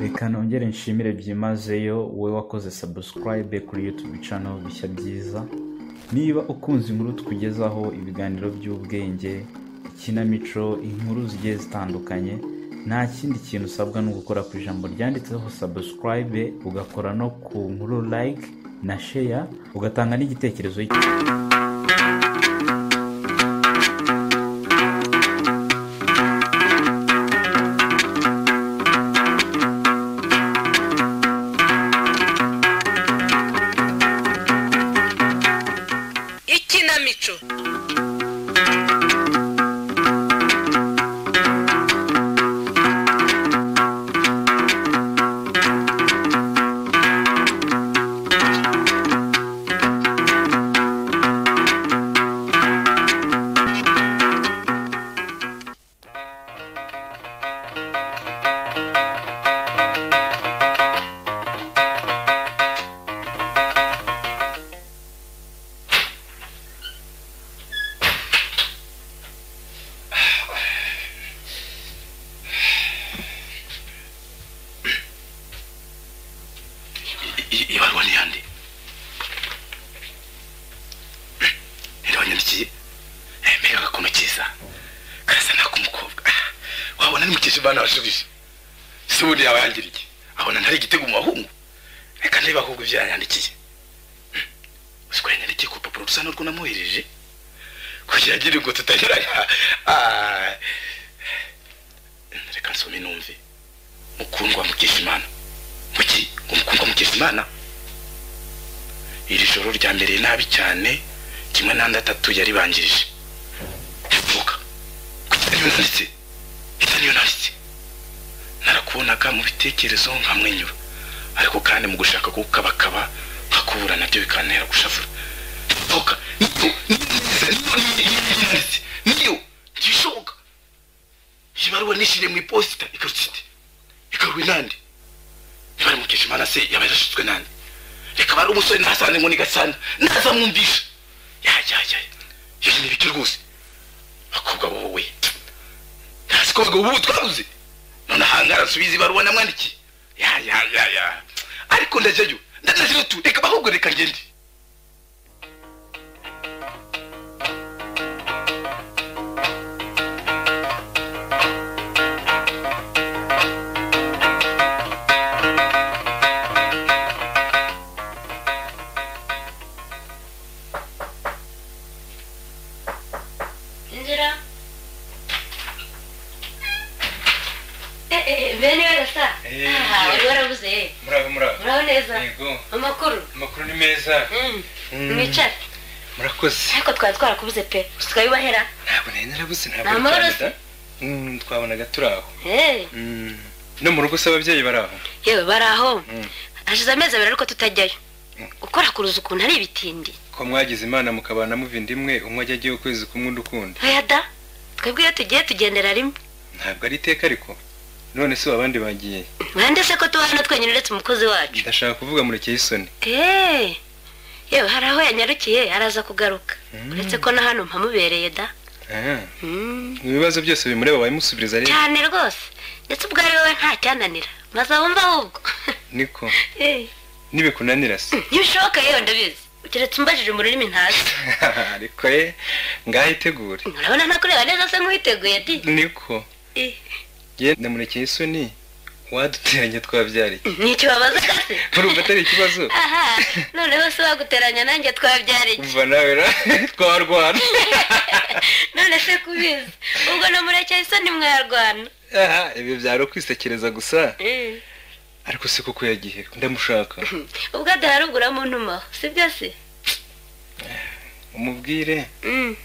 Reka nongere nshimire byimazeyo wowe wakoze subscribe kuri YouTube channel bishya byiza niba ukunze inkuru tukugezaho ibiganiro by'ubwenge ikinamico inkuru zigiye zitandukanye nta kindi kintu usabwa no gukora ku ijambo ryanditseho subscribe ugakora no ku nkuru like na share ugatanga n'igitekerezo ikinamico I- i- ibaruwa ni yande rero wanyandikiye Eh, mbega agakono keza karasa n'ak'umukobwa Ah, wabona nimukesha imana washubije se ubundi yawe yangira iki abona ntari igitego mu bahungu reka ndebe ahubwo ibyo yanyandikiye Hmm. uzi ko yanyandikiye ku rupapuro rusa n'urwo namuhereje kugira agire ngo tutageranya Ah. reka nsome numve mukundwa mukesha imana muki umukundwa mukesha imana iri joro ryambereye nabi cyane kimwe n'andi atatu yari bangirije vuga kugira niyo nanditse kugira niyo nanditse narakubonaga mu bitekerezo nkamwenyura ariko kandi mu gushaka kukabakaba nkakubura nabyo bikantera gushavura vuga niyo niyo niyo niyo nanditse niyo ntibishoboka iyi baruwa nishyiriye mu iposita ikarutse ite ikaruwe nande bari mukesha imana se yaba yarashutswe nande reka bari umusore ntasane ngo ni gasana ntazamwumvisha yajyajya iyo ni ibiki rwose bakobwa bo we ntazi ko bagabo ubu twabuze none ahangara nsubiza ibaruwa namwandikiye ya ya ya ya ariko ndajyayo ndajyayo tu reka bahubwo reka ngende inzira Eh, eh, bene we gasa Eh, Ah, wari yeah. warabuze murabo murabo muraho neza yego amakuru amakuru ni meza Mm, Mm. mwicare murakoze ariko twari twarakubuze pe gusa tukabibahera ntabwo nari narabuze Ni ntabwo amahoro twabona da- Mm, twabonaga turi aho Eh, Mm. no mu rugo se ababyeyi bari aho yewe bari aho Mm. hashize amezi abiri ariko tutajyayo Mm. ukora kuruza ukuntu ari ibitindi ko mwagize imana mukabana muva inda imwe umwe ajya agiye ukwezi kumwe undi ukundi oya da twebwe iyo tugiye tugendera rimwe ntabwo ari iteka ariko none se ubu abandi bagiye mwande se ko tuba hano twenyine uretse umukozi wacu ndashaka kuvuga murekeye isoni Eh, yewe hari aho yanyarukiye araza kugaruka Mm. uretse ko na hano mpamubereye da Ah, Mm. ibibazo byose bimureba wabimusubiriza rero cyane rwose ndetse ubwo ari wowe nta cyananira maze wumva ahubwo niko Eh, nibikunanira se ntibishoboka yewe ndabizi keretse umbajije mu rurimi ntazi ariko ye ngaho itegure urabona ntakureba neza se nk'uwiteguye di niko Eh, ye ndamurekeye isoni waduteranya twabyariye nicyo babaza se urumva atari ikibazo aha noneho se waguteranya nanjye twabyariki umva nawe ra twarwana none se kubizi ubwo na murekeye isoni mwarwana aha ibi byari ukwisekereza gusa Eh, ariko si kuko yagihe ndamushaka ubwo adahari ugura mu ntumaho si byo se umubwire Mm,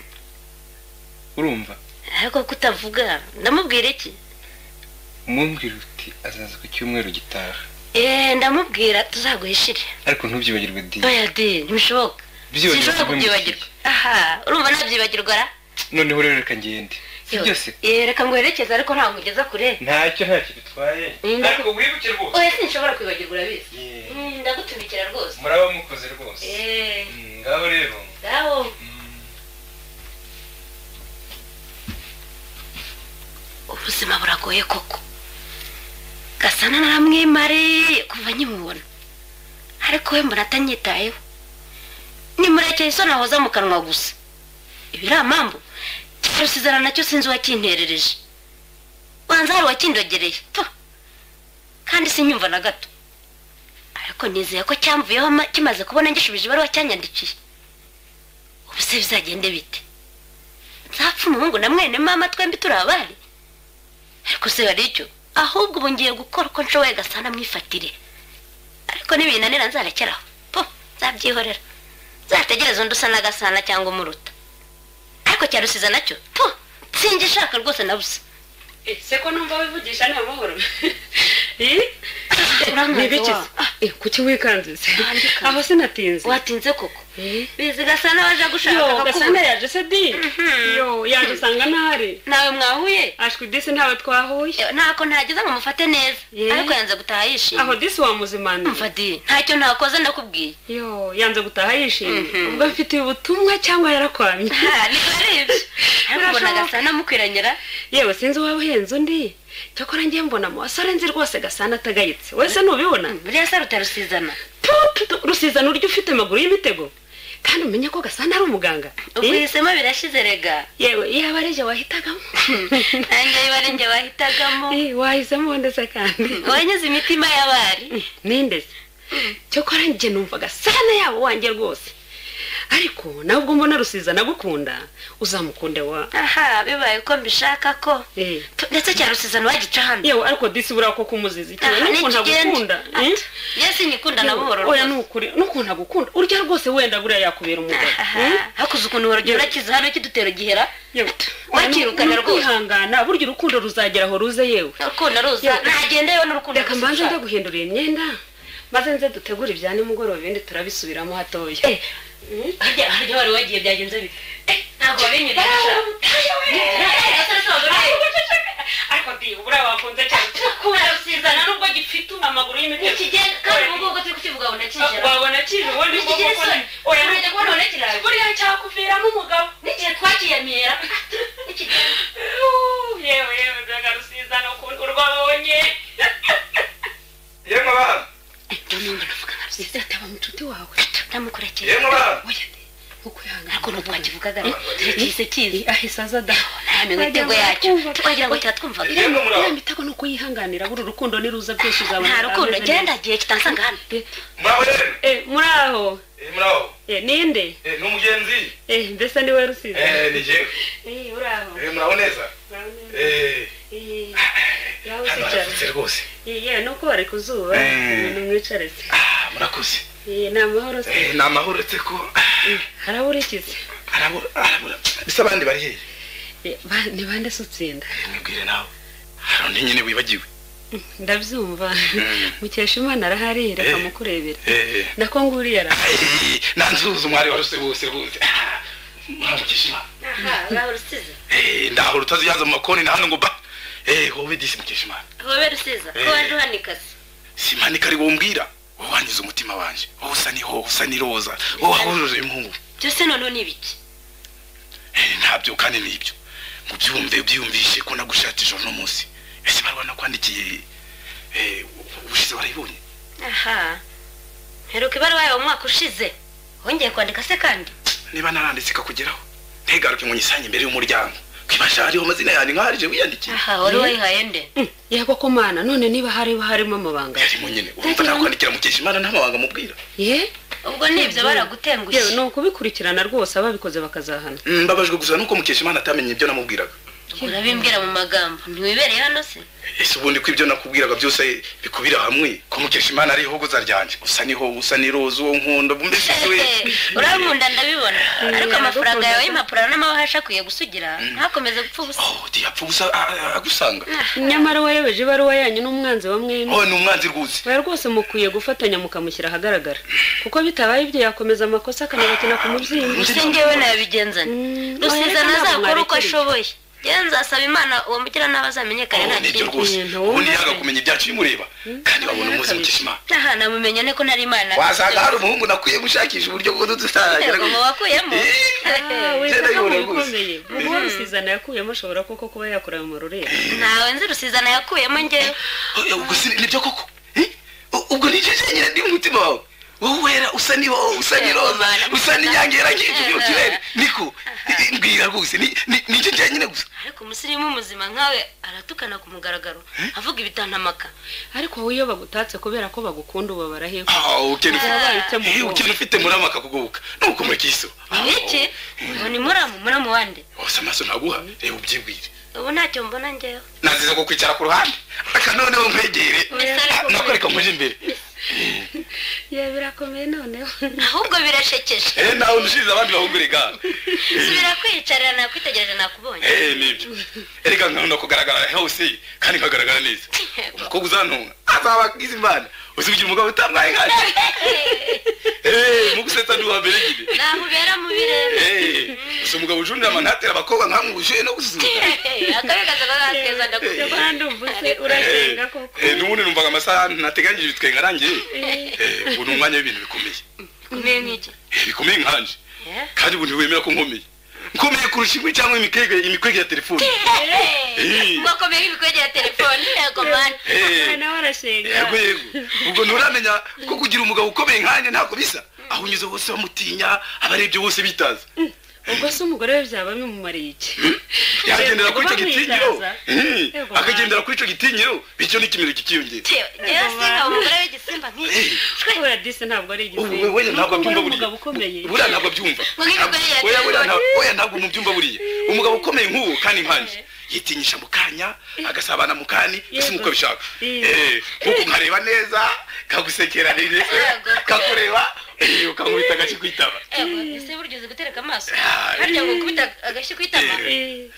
urumva ariko kutavuga ndamubwira iki umubwire uti azaza ku cyumweru gitaha Eh, ndamubwira tuzaguhishire ariko ntubyibagirwe di oya di ntibishoboka Byibagirwa sinshobora bimukiye. kubyibagirwa aha urumva nabyibagirwa ra noneho rero reka ngende si byose Eh, reka nguherekeze ariko ntabwo ngeza kure ntacyo ntacyo bitwaye Mm. ariko wibuke rwose oya sinshobora kwibagirwa urabizi Yeah. Mm, ndagutumikira rwose muraba mukoze rwose Eh, Mm, ngaho rero ngaho ubuzima buragoye koko gasa sana naramwimare kuva nkimubona ariko we mbona atanyitayeho ni murekeye isoni ahoza mu kanwa gusa ibi ari amambu cya rusizana nacyo sinzi uwakinterereje wanza hari uwakindogereye to kandi sinyumva na gato ariko nizeye ko cyamvuyeho ama- kimaze kubona ngishubije ibaruwa cyanyandikiye ubu se bizagende bite nzapfa umuhungu na mwene mama twembi turi abari ariko se hari icyo ahubwo ubu ngiye gukora uko nshoboye gasana mwifatire ariko nibinanira nzarekeraho po nzabyihorera nzategereza undi usa na gasana cyangwa umuruta ariko cyarusiza nacyo po sinjye ishaka rwose na busa se ko numva wivugisha nta mahoro Urangaza nibiki wa- kuki wikanze Ntandikanze. aho sinatinze watinze koko Eh? bizi gasana waje gushaka yo gasana akakubura yaje se di yo yaje usanga ntahari nawe mwahuye ashwi disi ntawe twahuye Eh, ntako ntageze ngo mufate neza Eh? ariko yanze gutaha yishimye aho disi wamuzimaniye mfadi ntacyo ntakoze ndakubwiye yo yanze gutaha yishimye Mhm. ubwo mfitiye ubutumwa cyangwa yarakwamye Ha, niko ari ibyo ariko mbona Birashoboka. gasana mukwiranyira yewe sinzi uwaba uhenze undi cyakora ngiye mbona mu basore nzi rwose gasana atagayitse wese ntubibona buriya se rutarusizana rusizana uryo ufite amaguru y'imitego kandi umenye ko gasana ari umuganga ubwo Eh? uhisemo birashize rega yewe yaba ari jye wahitagamo nange biba ari njye wahitagamo Eh, wahisemo ndetse kandi wanyuze imitima y'abari nindeze cyakora njye numva gasana yaba wanjye rwose ariko nawe ubwo mbona rusizana agukunda uzamukunde wa aha bibaye ko mbishaka ko Eh. Tu- ndetse cyarusizana wagica hano yewe ariko disi buriya ko kumuziza ikiwe Aha, n'ukuntu agukunda nikigenda. eh? njye sinyikunda na buhoro oya rwose. ni ukuri n'ukuntu agukunda urya rwose wenda buriya yakubera umugabo Aha, eh? hakuze ukuntu warugero urakiza hano kidutera igihera yewe wakirukana Ni rwose ukwihangana burya urukundo ruzagera aho ruze yewe urukundo ruza Yewe. nagendeyeho n'urukundo reka mbanze njya guhindura iyi myenda maze nze dutegure ibya nimugoroba ibindi turabisubiramo hatoya harya harya wari wagiye byagenze bite ntabwo wabinyurisha ariko ndi ubura wakunze cyane kurasizana nubwo gifite amaguru y'imitego ikigenda kandi ubu ngubu turi kukivuga abona kigera wabona kije ubundi Ntikigira isoni urajya kubona abona kiraje buriya cyakuviramo umugabo n'igihe twakiyamira ikigenda Yuh, yewe yewe byagarusizana ukuntu urwabonye yemwe abana ese ataba mucuti wawe ndamukurekeye yemwe abana oya ndi ukwihangana ariko n'ubu twakivugaga turekise kizi ahise aza da nta mitego yacyo twagira ngo cyatwumvaga yemwe muri iriya abo mitego ni uko yihanganira buri urukundo niruza byose uzabona nta rukundo ameze genda neza. gihe kitansanga hano muri abo yemwe Eh, muri aho Eh, muri abo Eh, ninde Eh, ni umugenzi Eh, mbese niwe rusizi Eh, ni jyewe Eh, uri aho Eh, muri abo neza Eh, Eh, yawe hano usicara harafutse rwose Eh, yewe nuko bari ku zuba Eh. ibintu mwicaretse Ah, murakoze Eh, ni amahoro se Eh, ni amahoro uretse ko haraburikize arabura arabura mbese abandi bari hehe Eh, ba- ni bande se utsinda mwibwire nawe hari undi nyine wibagiwe ndabyumva mukeshimana arahari reka Eh. mukurebera Eh, nako nguriya ara eh, nanzuza umwari waruse bose rwose Ah, muramukesha imana ngaho rusizi Eh, ndaho rutaziyaza mu makoni na hano ngo ba Eh, wowe disi mukesha imana hobe rusiza ko Eh. waje uhanikaze simanika ari wombwira wowe wanyuze umutima wanjye wowe usa niho usa n'iroza wowe wahuruje impungu byose noneho ni ibiki Eh, ntabyo kandi nibyo ngo byumve byiyumvishe ko nagushatije uno munsi ese bari banakwandikiye eh, ubushize warayibonye aha heruka ibaruwa yawe umwaka ushize wongeye kwandika se kandi niba naranditse ikakugeraho ntigaruke ngo nyisange imbere y'umuryango kwibasha hariho amazina yanjye nkaharije wiyandikiye aha wari Eh. wayihaye nde yego ko mana none niba hariba harimo amabanga yarimo nyine urumva Ntagira- nakwandikira mukeshimana nta mabanga mubwira ye ubwo nibyo yewe ni baragutengushye ukubikurikirana rwose ababikoze bakazahana Mm, mbabajwe gusa nuko mukeshimana atamenye ibyo namubwiraga urabimbwira mu magambo ntiwibereye hano se ese ubundi ko ibyo nakubwiraga byose bikubira hamwe ko mukeshimana ariho hogoza ryanjye usa niho usa n'iroza uwo nkunda mbese we urankunda ndabibona ariko Eh, amafaranga ndagukunda. yawe y'imapuro n'amahasha akwiye gusugira ntakomeze gupfa ubusa oh yapfa ubusa a- a- agusanga nyamara wayobeje ibaruwa yanyu n'umwanzi wa mwene oh ni umwanzi rwuzi oya rwose mukwiye gufatanya mukamushyira ahagaragara kuko bitabaye ibyo yakomeza amakosa akanabakina ku mubyimba gusa ngewe nabigenza Mm, rusiza oya, reka ntabwo ntazakora uko mwarekera ibyo. ashoboye njyewe nzasaba imana uwo mugiranabi azamenyekane ubu nta nibyo kindi rwose kintu ubundi wumva yaga se. kumenya ibyacu bimureba kandi wabona umuzi mukishimana aha namumenya ne ko nari imana wasanga hari umuhungu nakwiye gushakisha uburyo bwo Yego, mu wakuyemo we Jenda ntabwo yibona rwose. bikomeye ubu rusizana yakuyemo ashobora koko kuba yakora mu rurembo ntawe nzi rusizana yakuyemo njyewe ubwo si nibyo koko Eh? U- ubwo nicyo cyenyine ndi mu mutima wawe wowe wera usa n'ibo usa n'iroza Yego, usa n'inyangera ryinshi mu Yego. kirere niko Eh, mbwira rwose ni- ni- nicyo cyenyine gusa ariko umusirimu muzima nkawe aratukana ku mugaragaro avuga ibitantamaka ariko wowe iyo bagutatse kubera ko bagukunda uba baraheho Ah, ukene ufite- Wabaye icyamugongo. Eh, ukene ufite muramu akakugoboka nuko murakiso iki ngo ni muramu muramu wande wose amaso naguha reba ubyibwire ubu ntacyo mbona njyewe nazize ko kwicara ku ruhande aka noneho nkwegere Mbese ariko Ah, nakwereka muje imbere ya birakomeye noneho ahubwo birashekeje Eh, nawe nushize abandi bahugure ga subira kwiyicarira nakwitegereje nakubonye Eh, nibyo erega nkabona kugaragara hose kandi nkagaragara neza umukobwa uzantunga azaba agize imana uzigira umugabo utambaye nkaje Eh, mu gusetsa ni uwa mbere nyine naho ubera mu birere Eh, gusa umugabo ujundira amanatera abakobwa nkamwuje no gusuzuka akabigaza kakeza ndakubwira cyakora ndumvise urasenga koko Eh, n'ubundi numvaga amasaha nateganyije ibitwenge arangiye Eh, ubu ni umwanya w'ibintu bikomeye kumeye nk'iki Eh, bikomeye nkanje Eh? kandi ubu ntiwemera ko nkomeye nkomeye kurusha inkwi cyangwa imikwege imikwege ya telefone Eh. ngo akomeye nk'ibikwege ya telefone yego mani Eh, nawe arashenga yego yego ubwo nturamenya ko kugira umugabo ukomeye nkanjye ntabwo bisa aho unyuze bose bamutinya abarebye bose bitaza ubwo se umugore we byaba bimumariye iki yagendera kuri icyo Ubwo gitinyiro bamwicaza. Mm, Yego, akagendera kuri icyo gitinyiro bityo n'ikimero kikiyongera yewe singa umugore w'igisimba nk'iki kubera disi ntabwo ari Ubu igisimba weya Nuko ntabwo abyumva uri buriya umugabo ukomeye buriya ntabwo abyumva Ngo nk'imigozi Weya, ya weya, telefone. nta- weya ntabwo mubyumva buriya umugabo ukomeye nk'uwo kandi nkanje yitinyisha mu kanya agasabana mu kandi ese Yego. nk'uko abishaka Mm. Eh, nk'uko nkareba neza kagusekera neza Yego. kakureba eh, ukankubita agashyi ku itama yego ese burya uzi gutereka amaso Ah, harya ngo ukubita agashyi ku itama Eh,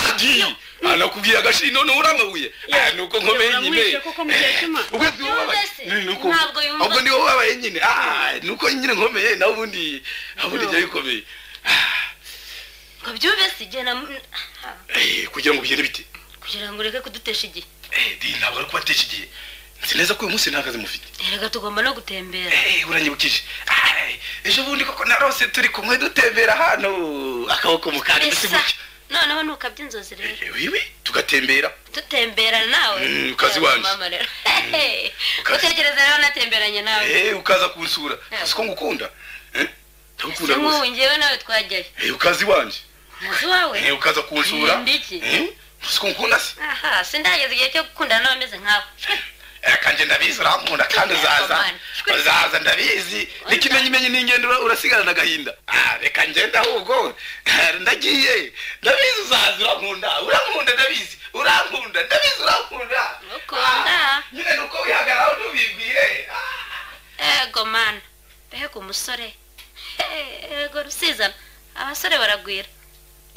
Ati, anakubwira agashyi noneho uramabuye Ah, ni uko nkomeye nyine uramwishe koko mukecima ubwo si wowe wabaye se, Ni- ni uko- ntabwo yumva. ahubwo ni wowe wabaye nyine Ah, ni uko nyine nkomeye nawe ubundi ubundi No. njya bikomeye ngo byumve si igihe na Eh, kugira ngo bigende bite kugira ngo ureke kudutesha igihe Eh, di, ntabwo ari kubatesha igihe nzi neza ko uyu munsi nta kazi mufite erega tugomba no gutembera Eh, uranyibukije Ah, ejo bundi koko narose turi kumwe dutembera hano akaboko mu kandi bisa gusa noneho nukabye inzozi rero wiwe tugatembera dutembera nawe Mm, kazi wanjye. mama rero kazi. utekereza rero natemberanye nawe Eh, ukaza kunsura uzi ko ngukunda Eh, ndagukunda nk'ubu rwose ngewe nawe twajyayo Eh, ukazi wanje muzi wawe Eh, ukaza kunsura Ndi iki? Eh, uzi ko ngukunda se aha sindageza igihe cyo gukundana n'abameze nkawe Eh, kandi ndabizi urankunda kandi uzaza Aman. uzaza ndabizi n'ikimenyimenyi n'ingendo ura- urasigarana agahinda Ah, reka ngende ahubwo Eh, ndagiye ndabizi uzaza urankunda urankunda ndabizi urankunda ndabizi urankunda Ngukunda. Ah, nyine ni uko wihagararaho ntubibwire Ah, ego mana mbega umusore Eh, ego rusizana abasore baragwira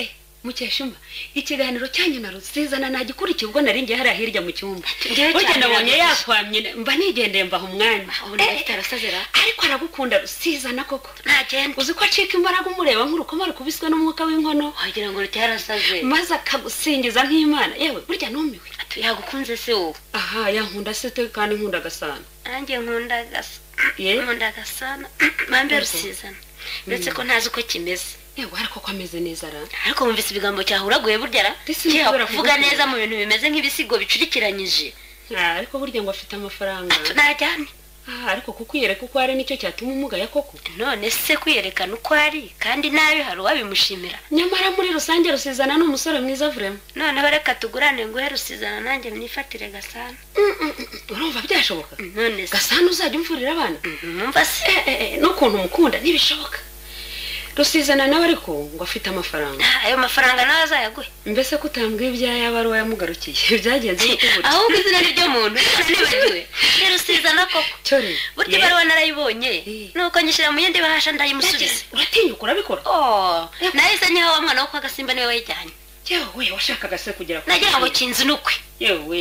Eh, mukeshumba ikiganiro cyanyu na rusizana nagikurikiye ubwo nari ngiye hariya hirya mu cyumba Njyewe burya cyane nabonye birababaje. yakwamye mba nigendeye mbaha umwanya ubona Eh, afite arasazera ariko aragukunda rusizana koko ntagenda uzi ko acika imbaraga umureba nk'urukoma rukubiswe n'umwuka w'inkono wagira ngo rutarasaze maze akagusingiza nk'imana yewe burya numiwe yagukunze se wowe aha yankunda se te kandi nkunda agasana nanjye nkunda gasa Ye? nkunda agasana mpambe rusizana ndetse ko ntazi uko kimeze yewe ariko ko ameze neza ara ariko wumvise ibigambo cyahuraguye burya ra Ndetse nibyo Cyakora baravuga kuvuga ko- neza mu bintu bimeze nk'ibisigo bicurikiranyije Ah, ariko burya ngo afite amafaranga tunajyane Ah, ariko kukwiyereka uko ari nicyo cyatuma umugaya koko none se kwiyerekana uko ari kandi nabi hari uwabimushimira nyamara muri rusange rusizana ni umusore mwiza vurema noneho reka tugurane nguhe rusizana nanjye myifatire gasana urumva byashoboka none se gasana uzajya umvurira abana mwumva se Eh, eh, eh, n'ukuntu umukunda ntibishoboka rusizana nawe ariko ngo afite amafaranga ayo mafaranga nawe azayaguhe mbese ko utambwiye ibyo yaba ari uwayamugarukiye byagenze bite ahubwo izina ni ryo muntu nibagiwe ni rusizana koko cyo rero burya Ye, ibaruwa narayibonye Eh. nuko nyishyira mu yindi bahasha ndayimusubiza byageze. uratinyuka urabikora oh nahise nyiha wa mwana wo kwa gasimba niwe wayijyanye yewe washakaga se kugera nagira ngo kinzi nukwe yewe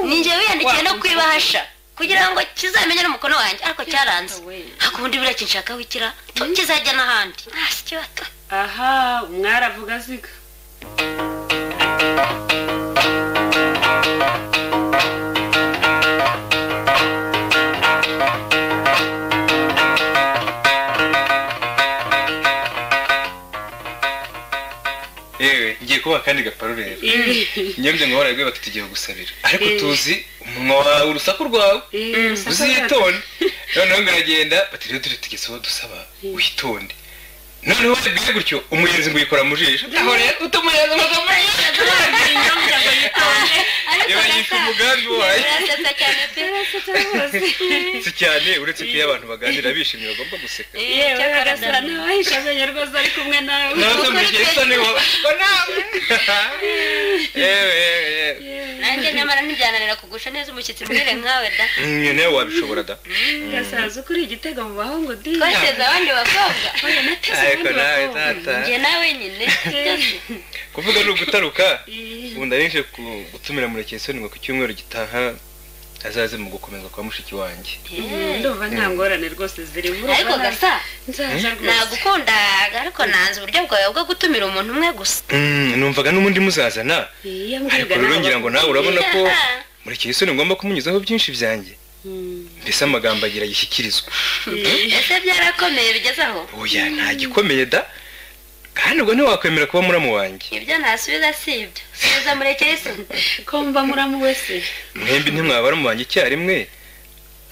ninjye wiyandikiye no Wakunze kwibahasha kugira ngo kizamenye n'umukono wanjye ariko cyaranze we. ariko ubundi buriya kinshaka wikira kizajya n'ahandi Ah, si cyo bato. aha umwari avuga aziga akandi gaparurera nyabyo ngo barabwe bati tugiye gusabira ariko tuzi umunwa wawe urusaku rwawe uzitonde noneho biragenda bati rero turi tugeze aho dusaba witonde noneho wabibwiye gutyo umuyenzi ngo uyikora mu jisho aho rero utumuyenzi ngo umuyenzi iba yishe umugambi wayo birasetsa cyane pe si cyane uretse ko iyo abantu baganira bishimye bagomba guseka yewe harasa n'abahisha amenyo rwose ari kumwe nawe nazo mbigiye isa niho nawe yewe yewe nanjye nyamara ntibyananira kugusha neza umushyitsi mbwire nkawe da yewe nawe wabishobora da gasaza ukuri igitego mu bahungu di twateze abandi bakobwa oya nateze ariko ubundi nawe bakobwa tata njye nawe nyine byose kuvuga ni ugutaruka Eh, ubu ndarinje ku- gutumira murekesoni ngo ku cyumweru gitaha azaze mu gukomeza kwa mushiki wanjye Eh. ndumva nta ngorane rwose zirimo ariko gasa nzaza rwose nagukunda ariko nanze uburyo bwawe bwo gutumira umuntu umwe gusa Mm, numvaga n'ubundi muzazana iya ariko mbwirwa rero nawe ngira ngo nawe urabona ko Ah, murekesoni ngomba kumunyuzaho byinshi byanjye Mm. mbese amagambo agira yishyikirizwa Eh, ese byarakomeye bigeze aho oya nta gikomeye da kandi ubwo ntiwakwemera kuba muramu wanjye ibyo ntasubiza si ibyo subiza murekere se ko mba muramu wese mwembi ntimwaba baramu banjye icyarimwe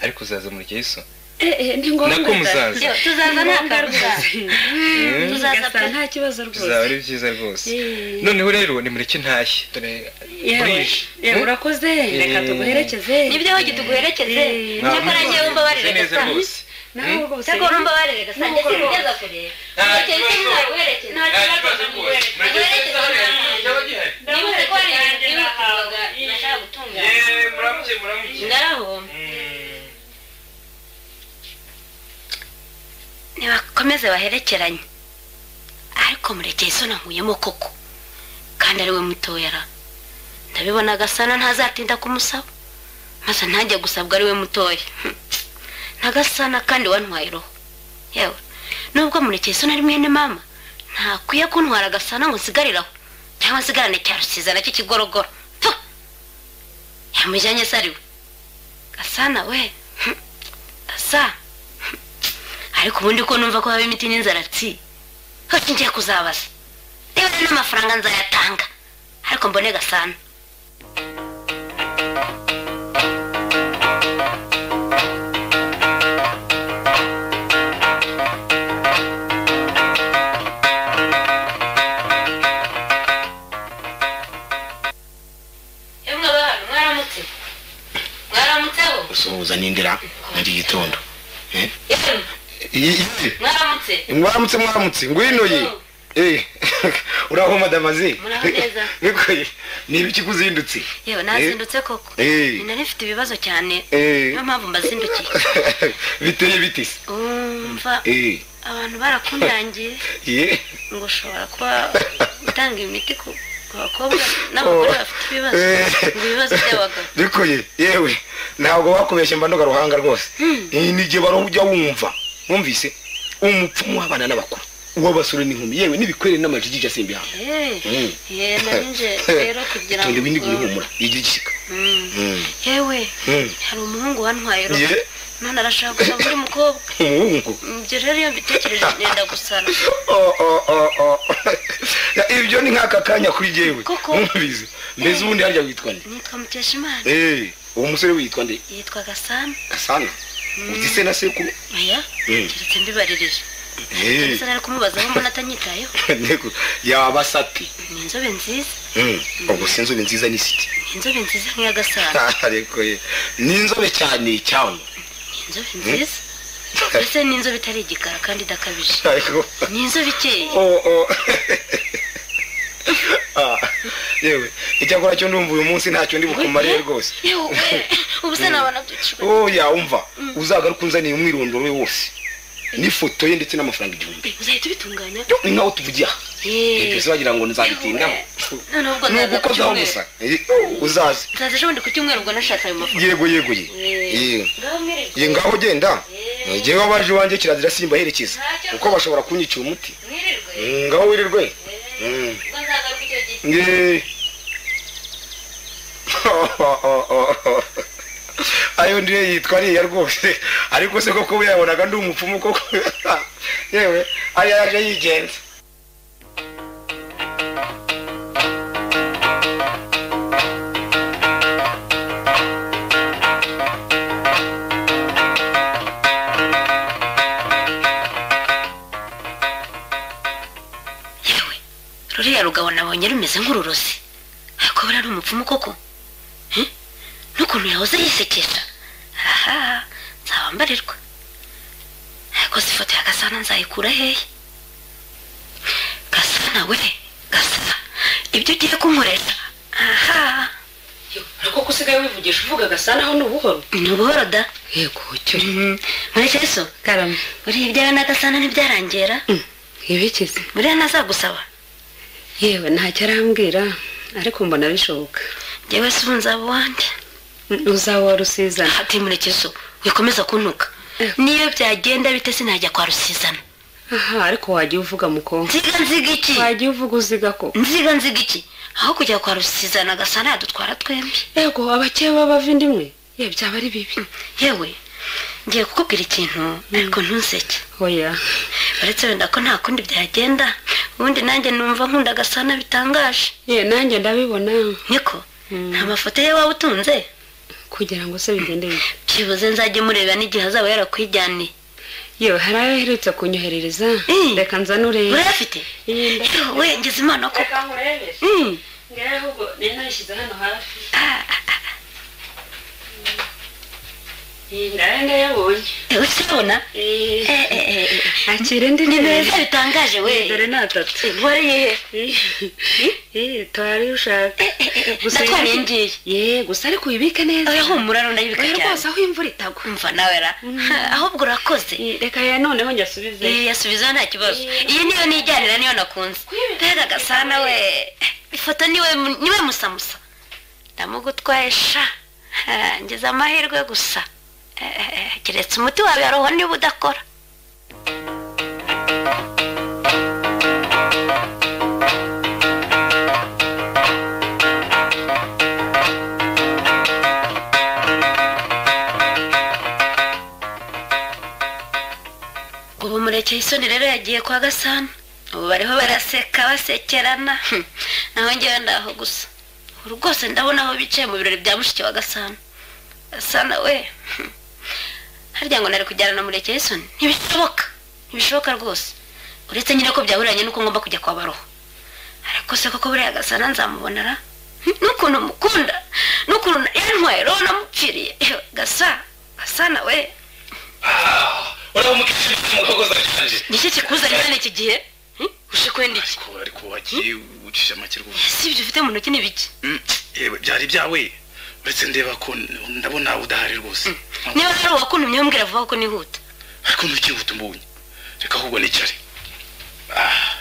ariko uzaza murekesoni Eh, eh, ni ngombwa nako muzaza Yo, tuzaza nta karuza Mm, tuzaza gasa pe. nta kibazo bizaba rwose ari byiza rwose Eh, noneho rero nimureke ntashye dore yewe, burije yewe, urakoze reka tuguherekeze nibyo hogi tuguherekeze Eh, cyakora njyewe umbabarire neza gasa rwose nawe rwose cyakora umbabarire gasa njye sinigeza kure Nta murekere se kibazo. mwaguherekeze nta kibazo rwose murekere niba uri kubona ibintu byihutirwaga Eh. nashaka gutunganya yeee muramuke muramuke ngaraho Mm. ntibakomeze baherekeranye ariko murekeye isoni ankuyemo koko kandi ariwe mutoyara ndabibona agasana ntazatinda kumusaba maze ntajya gusabwa ariwe mutoya n'agasana kandi wantwaye roho yewe nubwo murekeye isoni ari mwene mama ntakwiye kuntwara agasana ngo nsigariraho cyangwa nsigarane cya rusiza nacyo kigorogoro Pfu! yamujyanye se ariwe gasana we hmm, asa ariko ubundi ko numva ko haba imiti n'inzara tsi hose ngiye kuzabaza niba rero n'amafaranga nzayatanga ariko mbone gasana yemwe abantu mwaramutse mwaramutseho usuhuza n'indira muri iki gitondo yemwe mwaramutse mwaramutse mwaramutse ngwino ye Oh. Eh, uraho madamaze Muraho neza. ni ibiki kuzindutse yewe nazindutse koko Eh. ni nari mfite ibibazo cyane Eh. niyo mpamvu mbazindukiye biteye biti se umva Eh, abantu barakundangiye ye ngo ushobora kuba utanga imiti ku ku bakobwa n'abagore bafite ibibazo ngo ibibazo by'abagabo bikoye yewe ntabwo wakubeshye mba ndoga ruhanga rwose Eh, ni igihe baruhu ujya wumva wumvise umupfumu w'abana n'abakuru uw'abasore n'inkumi yewe n'ibikwere n'amajigija simbi hano yewe Mm. nari nje rero kugira tonde windi ngo guhumura igira igishika Mm. Mm. yewe Mm. hari umuhungu wantwaye roho Ye. none arashaka gusa undi mukobwa umuhungu ibyo rero iyo mbitekereje ngenda gusara Oh, oh, oh, oh. Ya, ibyo ni nk'aka kanya kuri jyewe Koko. nkumbizi mbese ubundi harya witwa nde nitwa mukeshimana Eh, uwo musore witwa nde yitwa gasana gasana uzi se na sekuru oya Mm. keretse mbibaririje Eh, gusa nari kumubaza aho mbona atanyitayeho ntego yaba sati ni inzobe nziza Mm, ubwo si inzobe nziza ni siti ni inzobe nziza nk'iya gasana ariko ye ni inzobe cyane cyane inzobe nziza mbese ni inzobe itari igikara kandi idakabije ariko ni inzobe ikeye oh, oh. Ah, yewe icyakora cyo ndumva uyu munsi ntacyo ndi bukumariye rwose yewe ubu se nabona byicirwa oya umva uzagaruka unzaniye umwirondoro we wose n'ifoto ye ndetse n'amafaranga igihumbi uzahita ubitunganya Yo, ni nkaho tuvugiye aha Yeee. ebese wagira ngo nzabitindaho noneho ubwo ni nzaza ku ugukozaho cyumweru gusa Eh, uzaze nzaza ejo bundi ku cyumweru ubwo nashatse ayo mafaranga yego yego ye Yeee. Eh. ngaho mwirirwe ye ngaho genda Eh. ngewe abaje iwanjye kirazira simbaherekeza Ntacyo. kuko bashobora kunyicira umuti mwirirwe Mm, ngaho wirirwe Mm. ubwo nzagaruka icyo gihe Nge- ayo ndiyo yitwa ariya rwose ariko se koko uyabonaga ndi umupfumu koko yewe ariya yaje yigenza rwamubonye rumeze nk'ururozi ariko buriya ari umupfumu koko Eh? n'ukuntu yahoze yisekesha aha nzabambarirwa ariko si ifoto ya gasana nzayikura hehe gasana we gasana ibyo ugiye kunkorera aha ariko ko usigaye wivugisha uvuga agasana aho ni ubuhoro ni ubuhoro da yego cyo murekezo karame buriya ibyawe na gasana ntibyarangera ibikize buriya ntazagusaba yewe ntacyo arambwira ariko mbona bishoboka njyewe si ubu nzaba uwande uzawa rusizana hati murekezo wikomeza kuntuka Eh. niyo byagenda bite sinajya kwa rusizana aha ariko wagiye uvuga mukobwa nziga nziga iki wagiye uvuga uziga ko nziga nziga iki aho kujya kwa rusizana gasana yadutwara twembi yego abakeye b'abavindimwe ye byaba ari bibi yewe ngiye kukubwira ikintu ariko ntuseke oya uretse wenda ko nta kundi byagenda ubundi nanjye numva nkunda gasana bitangaje ye nanjye ndabibona niko Mm. nta mafoto ye waba utunze kugira ngo se bigende bibi byibuze nzajye mureba n'igihe azaba yarakwijyaniye yewe hari ayo aherutse kunyoherereza Mm. reka nzanure urayafite Iyi ndabona. yewe ngize imana koko nkurebere Mm. ngewe ahubwo nari nayishyize hano hafi Ah, ah, ah. iyi ndaya ndayabonye yewe urabona Eh, Eh, eh, eh, eh. akira indi ni neza meza bitangaje dore we ni atatu wareye Eh, tora iyo ushaka Gusa natwariye iyi- ngiye ye gusa ariko uyibike neza oya humura rundayibika oya cyane rwose aho imvura itagwa umva nawe ra ahubwo urakoze Eh, reka ya noneho nyasubize iyi yasubiza nta kibazo iyi niyo nijyanira niyo nakunze mbega gasana we ifoto niwe mu- niwe musamusa ndamugutwaye sha Ah, ngize amahirwe gusa Eh, eh, eh, keretse umuti wawe yaroho niba udakora ubu murekeye isoni rero yagiye kwa gasana ubu bariho baraseka basekerana Hm, naho ngewe ndaho gusa ubu rwose ndabona aho bicaye mu birori bya mushiki wa gasana gasana we Hm. harya ngo nari kujyana na murekeye isoni ntibishoboka ntibishoboka rwose uretse nyine ko byahuranye n'uko ngomba kujya kwa baroho ariko se koko buriya gasana nzamubonera n'ukuntu mukunda n'ukuntu yantwaye roho namupfiriye Ewe, gasa gasana we uraho mukishimana umukobwa uzajyanje nicyo kikuzanye hano iki gihe Hm? uje kwenda iki ariko ariko wagiye ucisha make rwose si ibyo ufite mu ntoki ni biki Mm, yewe byari byawe uretse ndeba ko n- ndabona nawe udahari rwose niba ari uwakuntumye umbwira vuba kuko nihuta ariko ntukihuta umbonye reka ahubwo nicare Ah,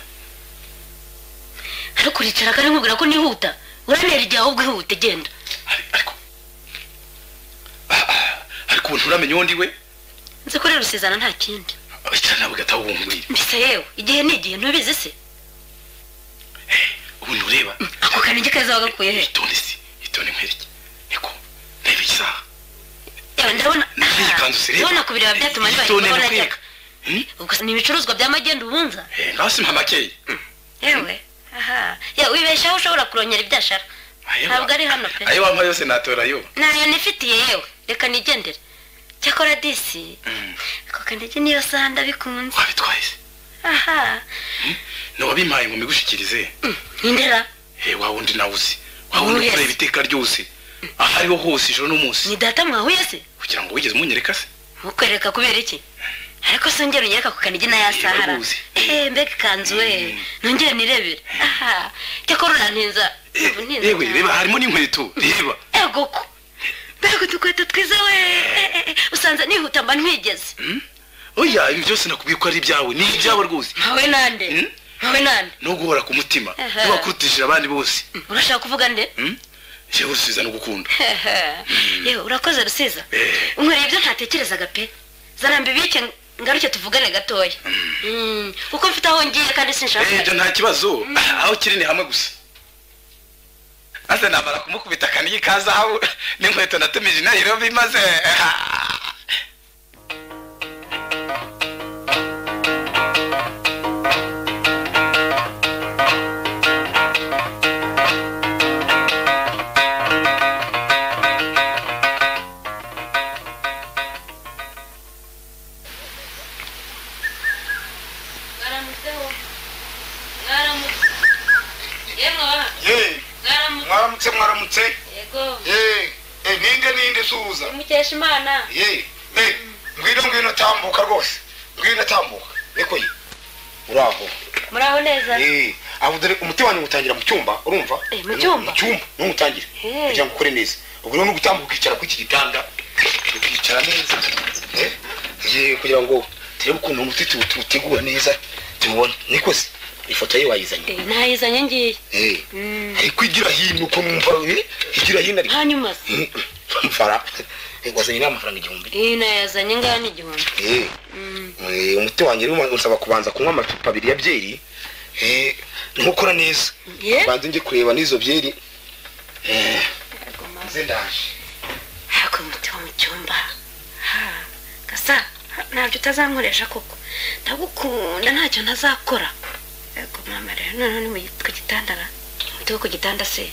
ariko uricara kandi nkubwira ko nihuta uranera igihe ahubwo ihute genda ari- ariko Ah, ah, ariko ubu nturamenya uwo ndi we nzi ko rero usizana nta kindi cyane nawe gataha ubumbwira mbese yewe igihe ni igihe ntubizi se ubu ntureba ako kanenge keza wagakuye he itonde si itonde nkwereke niko ndeba isaha yewe ndabona Nari iyi kanzu se reba. ndabona ku bireba byatuma Itonde nibagirwa nakwereka. najyaga Hmm? ubwo se ni ibicuruzwa bya magenda ubunza Eh, ngaho simpa makeya yewe aha yewe wibeshaho ushobora kurongera ibyo ashaka ntabwo ari hano pe ayo wampa yose natora yo ntayo nifitiye yewe reka nigendere cyakora disi Mm, ako kanege niyo saha ndabikunze wabitwaye se aha ni wabimpaye ngo mbigushikirize nindera he wa wundi nawe uzi wa wundi Yes. ukureba iteka ryose aho ariho hose ijoro n'umunsi ni data mwahuye se kugira ngo wigeze umunyereka se mukwereka kubera iki ariko se ngero unyereka ku kanigi n'aya sahara Ndaruzi. eee mbega ikanzu we nongere nirebere aha cyakora urantinza Ubu ntinza yewe cyane. reba harimo n'inkweto reba ego ko mbega udukweto twiza we Eh, eh, eh, usanze nihuta mba ntwigeze oya ibi byose nakubwiye ko ari ibyawe ni ibyawe rwose ntawe nande Mm. ntawe nande no guhora ku mutima Aha. ntiwakurutishije abandi bose urashaka kuvuga nde Mm? jewe usubiza no gukunda yewe urakoze rusiza Eh. unkoreye ibyo ntatekerezaga pe zarambi bike ngaruke tuvugane gatoya Mm, kuko mfite aho ngiye kandi sinshaka Eh, ibyo nta kibazo aho kiri ni hamwe gusa maze namara kumukubita akaniga ikazahabu n'inkweto natumije i nairobi maze ah, mwaramutse yemwe muramutse yego ye eh, ninde ninde suza mukesha imana ye eh, ngwino ngwino tambuka rwose ngwino tambuka reko ye uraho muraho neza Eh, aho dore umuti wanjye ngutangira mu cyumba urumva Eh, mu cyumba? mu cyumba ntuwutangire Eh. kugira ngo ukore neza ubwo rero n'ugutambuka ukicara kuri iki gitanda ukicara neza Eh, ye kugira ngo turebe ukuntu umuti tu- tuwutegura neza tuwubone nikoze ifoto ye wayizanye Eh, ntayizanye ngiye Eh, ariko igira hino ukuntu umva eh, igira hino ariko hanyuma se mfara wazanye n'amafaranga igihumbi Eh, ntayazanye ngana igihumbi Eh, eh, umuti wanjye rero usaba kubanza kunywa amacupa abiri ya byeri Eh, ntukora neza ye banze njye kureba n'izo byeri Eh, nze ndaje ariko umuti wo mu cyumba Ha, gasa ha, ntabyo utazankoresha koko ndagukunda ntacyo ntazakora yego mama rero noneho ni mu gi- ku gitanda ra umuti wo ku gitanda se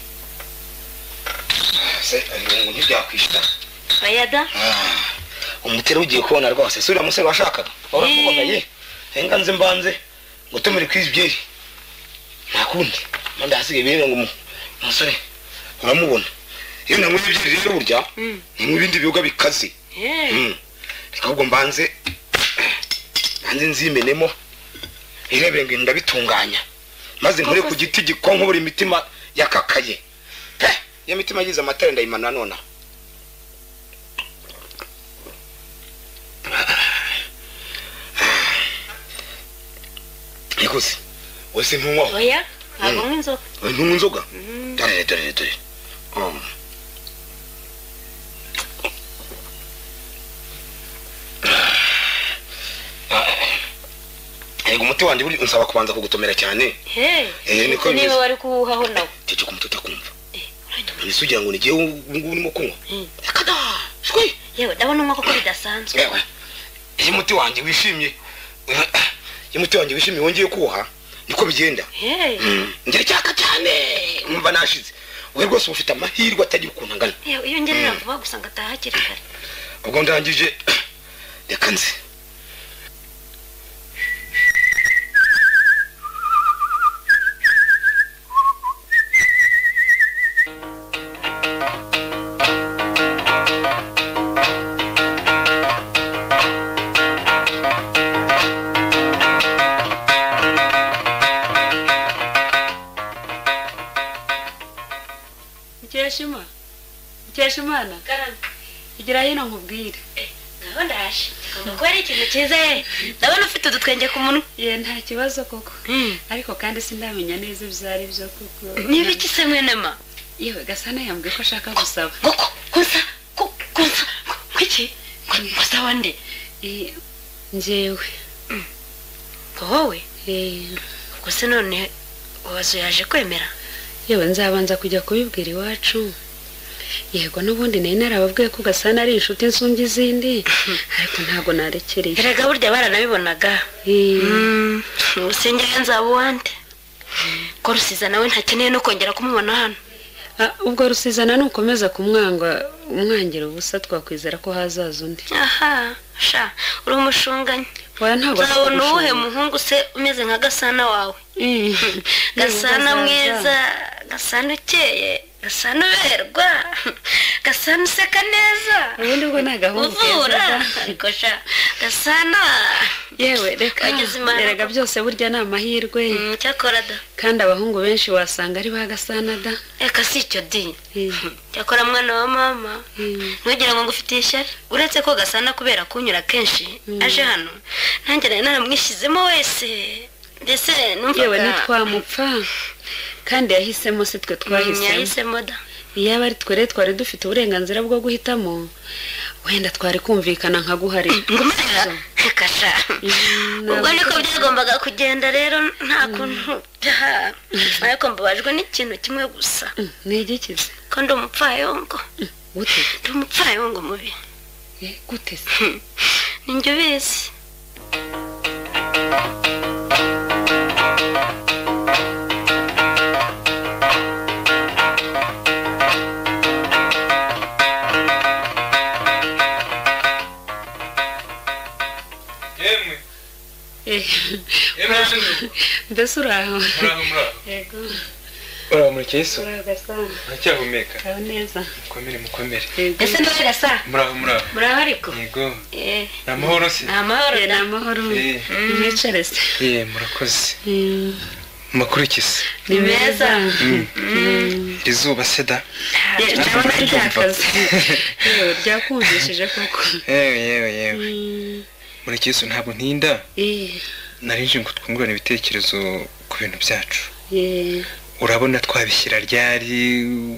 se eh, ngo ntibyakwishyura bayada Ah, umuti rero ugiye kubona rwose si uriya musore washakaga uramubona ye renga nze mbanze gutumire ku izi byeri nta kundi manda hasigaye ibintu ngo umu- umusore uramubona iyo nanyweye ibyeri rero burya ni ibindi biyoga bikaze Eh, Mm. reka ahubwo mbanze mbanze nzimenemo irebere ngo ndabitunganya maze nkore ku giti gikonkobora imitima yakakaye Pe! iyo mitima yagize amatara ndayimana nona nikuze wese ntunywaho oya ntabwo nywa inzoga ntunywa inzoga Mm. dore dore dore Um. Ego umuti wanjye buri unsaba kubanza kugutomera cyane Hey, Eh, niko ubwo niba bimeze. wari kuwuhaho nawe cece ku mutwe utakumva uranywa. mbese ugira ngo nigiye ubungubu urimo kunywa Mm. reka da shwi yewe ndabona unywa koko bidasanzwe yewe iyo umuti wanjye wishimye iyo umuti wanjye wishimye wongeye kuwuha niko bigenda Hey, Mm. ngira icyaka cyane numva nashize we rwose uba ufite amahirwe atagira ukuntu angana yewe iyo ngerera vuba gusa ngataha hakiri kare ubwo ndangije reka nzi mukesha imana mukesha imana igira hino nkubwire ngaho ndaje kuko ari ikintu cyiza ye ndabona ufite udutwenge ku munwa ye nta kibazo koko Mm. ariko kandi sindamenya neza ibyo ari byo kuko niba iki se mwene ma yewe gasana yambwiye ko ashaka gusaba ngoko kunsa ku- kunsa ku- kuki Ku- gusaba nde Eh, njyewe ngo wowe eh, ubwo se none wabaza yaje kwemera yewe nzabanza kujya kubibwira iwacu yego n'ubundi nari narababwiye ko gasana ari inshuti insungi zindi ariko ntabwo narekereye erega burya baranabibonaga Eh, usengera nzaba uwande ko rusiza nawe ntakeneye no kongera kumubona hano ah, ubwo rusizana nukomeza kumwanga umwangira ubusa twakwizera ko hazaza undi aha sha uri umushunganye waya ntabwo afite uzabona uwuhe ubushobozi. muhungu se umeze nka gasana wawe Eh, gasana nibwo azaza. mwiza gasana ukeye gasana uberwa gasana useka neza ubundi bwo ni agahungu uvura keza ariko sha gasana yewe reka Wagize imana. erega byose burya ni amahirwe Mm, cyakora da kandi abahungu benshi wasanga ari ba gasana da reka si icyo di Eh, cyakora mwana wa mama eh. ntugira ngo ngufitiye ishyari uretse ko gasana kubera kunyura kenshi aje hano nanjye nari naramwishyizemo wese mbese yewe numvaga ntitwamupfa kandi yahisemo si twe Mm, twahisemo yahisemo da iyaba ari twe rero twari dufite uburenganzira bwo guhitamo wenda twari kumvikana nka guhari ngumira kasha ubwo niko byagombaga kugenda rero nta kuntu byaha ariko mbabajwe n'ikintu kimwe gusa ntigikize ko ndi umupfayongo gute ndi umupfayongo mubi Eh, gute se ninjye ubizi yemwe Eh, yemwe nanjye mbese uri aho muraho muraho yego uramurikeye so uragasana uracyahumeka uraho neza mukomere mukomere ese nawe gasa muraho muraho muraho ariko yego Eh, ni amahoro se ni amahoro Eh, ni da. amahoro Eh. mwicare se ye murakoze Eh, amakuru iki se ni meza iri zuba se da Eh, ndabona ryakaze Eh, ryakumvishije koko yewe yewe yewe Mm, murikeye so ntabwo ntinda eh, nari nje ngo twungurane ibitekerezo ku bintu byacu eh, urabona twabishyira ryari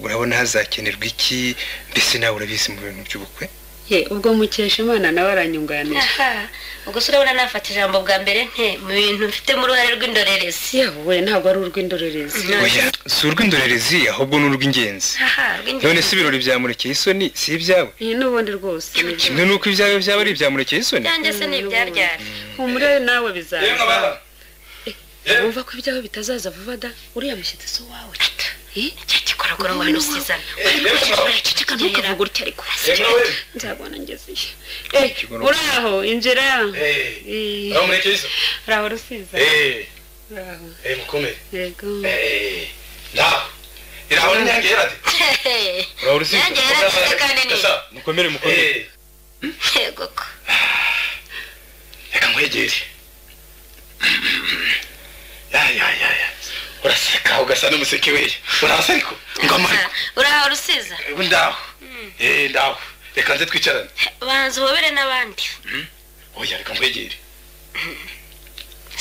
urabona hazakenerwa iki mbese nawe urabizi mu bintu by'ubukwe eh, ubwo mukesha imana nawe aranyunganira aha ubwo se urabona nafata ijambo bwa mbere nte mu bintu mfitemo uruhare rw'indorerezi yewe ntabwo ari urw'indorerezi oya si urw'indorerezi ahubwo ni urw'ingenzi aha none rw'indorerezi si ibirori byamurekeye isoni si ibyawe iyi n'ubundi rwose ni byo. kimwe n'uko ibyawe byaba ari ibyamurekeye isoni yanjye se ni ibyaryari humure nawe bizaza wumva ko ibyawe bitazaza vuba da uriya mushyitsi si uwawe Eh, cyagikoragura ngo hano sizana ceceka ntukavuge utya ariko nzabona ngezeyo Eh, Ikigororwa. uraho injira Eh, murekeye so uraho rusiza eee uraho eee mukomere yego eee naho iraho n'inyange yerade uraho urusizi yanjye yarasize kandi ni gasa mukomere mukomere eee yego ko reka nkwegere yayayaya uraseka ugasa n'umuseke weya urasa ariko ngo amariko uraha rusiza ubu ndaho eee ndaho reka nze twicarane banza uhobere n'abandi oya reka nkwegere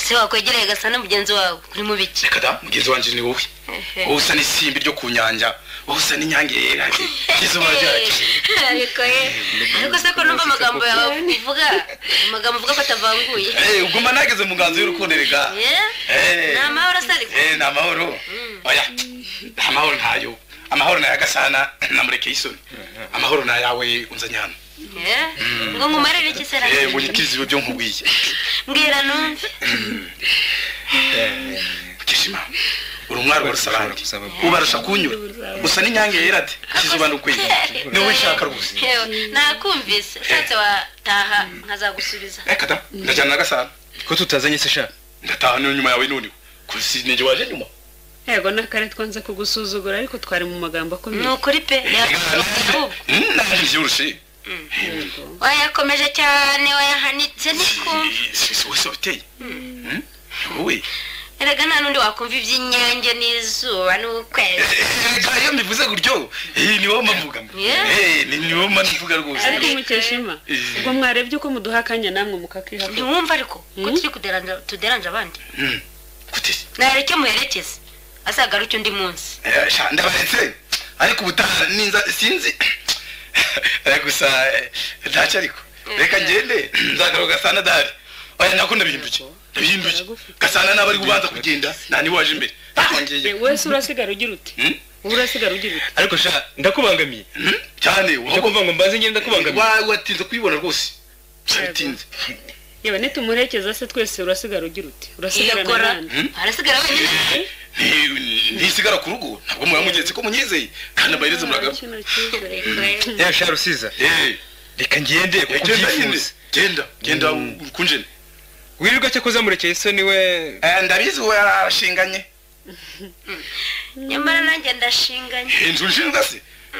se wakwegereye gasa na mugenzi wawe uri mu biki reka da mugenzi wanjye ni wowe wowe usa n'isimbi ryo ku nyanja wowe usa n'inyange yerade izuba ryacu ariko ye ariko se ko numva amagambo yawe uvuga amagambo uvuga ko atavanguye eee uguma nageze mu nganzo y'urukundo rega Eh? eee ni amahoro asa ariko Eh, ni amahoro oya amahoro ntayo amahoro ni ayagasana namurekeye isoni amahoro ni ayawe unzanye hano Eh? ngo nkumarire iki se Eh, rero? ngo nyikirize ibyo byo nkubwiye mbwira numve kishima uri umwari wa rusarange Ushobora gusaba- ubarusha kunyura usa n'inyange yera de kizuba ni ukwiye ni wowe nshaka rwose Yewe, nakumvise ushatse wataha nkazagusubiza reka da ndajyana na gasana ko tutazanye se sha ndataha niyo nyuma yawe nuniwe kusi nige waje nyuma yego n'akare twanze kugusuzugura ariko twari mu magambo akomeye ni ukuri pe Mm, naje igihe urushe yego wayakomeje cyane wayahanitse ntikumva wese wabiteye Mm, wowe erega nta n'undi wakumva iby'inyange n'izuba n'ukwezi Erega iyo mbivuze gutyo eh, ni wowe mpavuga Yeah. Eh, ni ni wowe mbivuga rwose ariko mukeshima ubwo mwarebye uko muduha akanya namwe mukakihakura ntiwumva ariko ko Mm. turi kuderanja- tuderanje abandi Mm, gute nareke muherekeze azagaruke undi munsi Eh, sha, ndabaretse ariko ubutaha ninza sinzi Eh, gusa eh, ntacyo ariko reka ngende nzagaruka gasana dahari oya nakunda bihinduke bihinduke gasana naba ari kubanza kugenda nta niwe waje imbere Ntaho ngiye. wese urasigara ugira uti Mm? wowe urasigara ugira uti ariko sha ndakubangamiye Mm, cyane cyo wahubwo- kuvuga ngo mbanze ngende ndakubangamiye Wa- watinze kuyibona rwose bitinze yewe nitumuherekeza se twese urasigara ugira uti urasigarana yegora abana arasigara wenyine ntisigara ku rugo ntabwo muba mugenzi ko munyizeye kandi amayireze muragaba kino cyizere ya sha rusiza Eh, reka ngende kuko genda nyine ubyifuza genda genda ukunjene wirirwa cyo kuzamurekeye isoni we Eh, ndabizi we arashinganye nyamara nanjye ndashinganye inzu nshinga se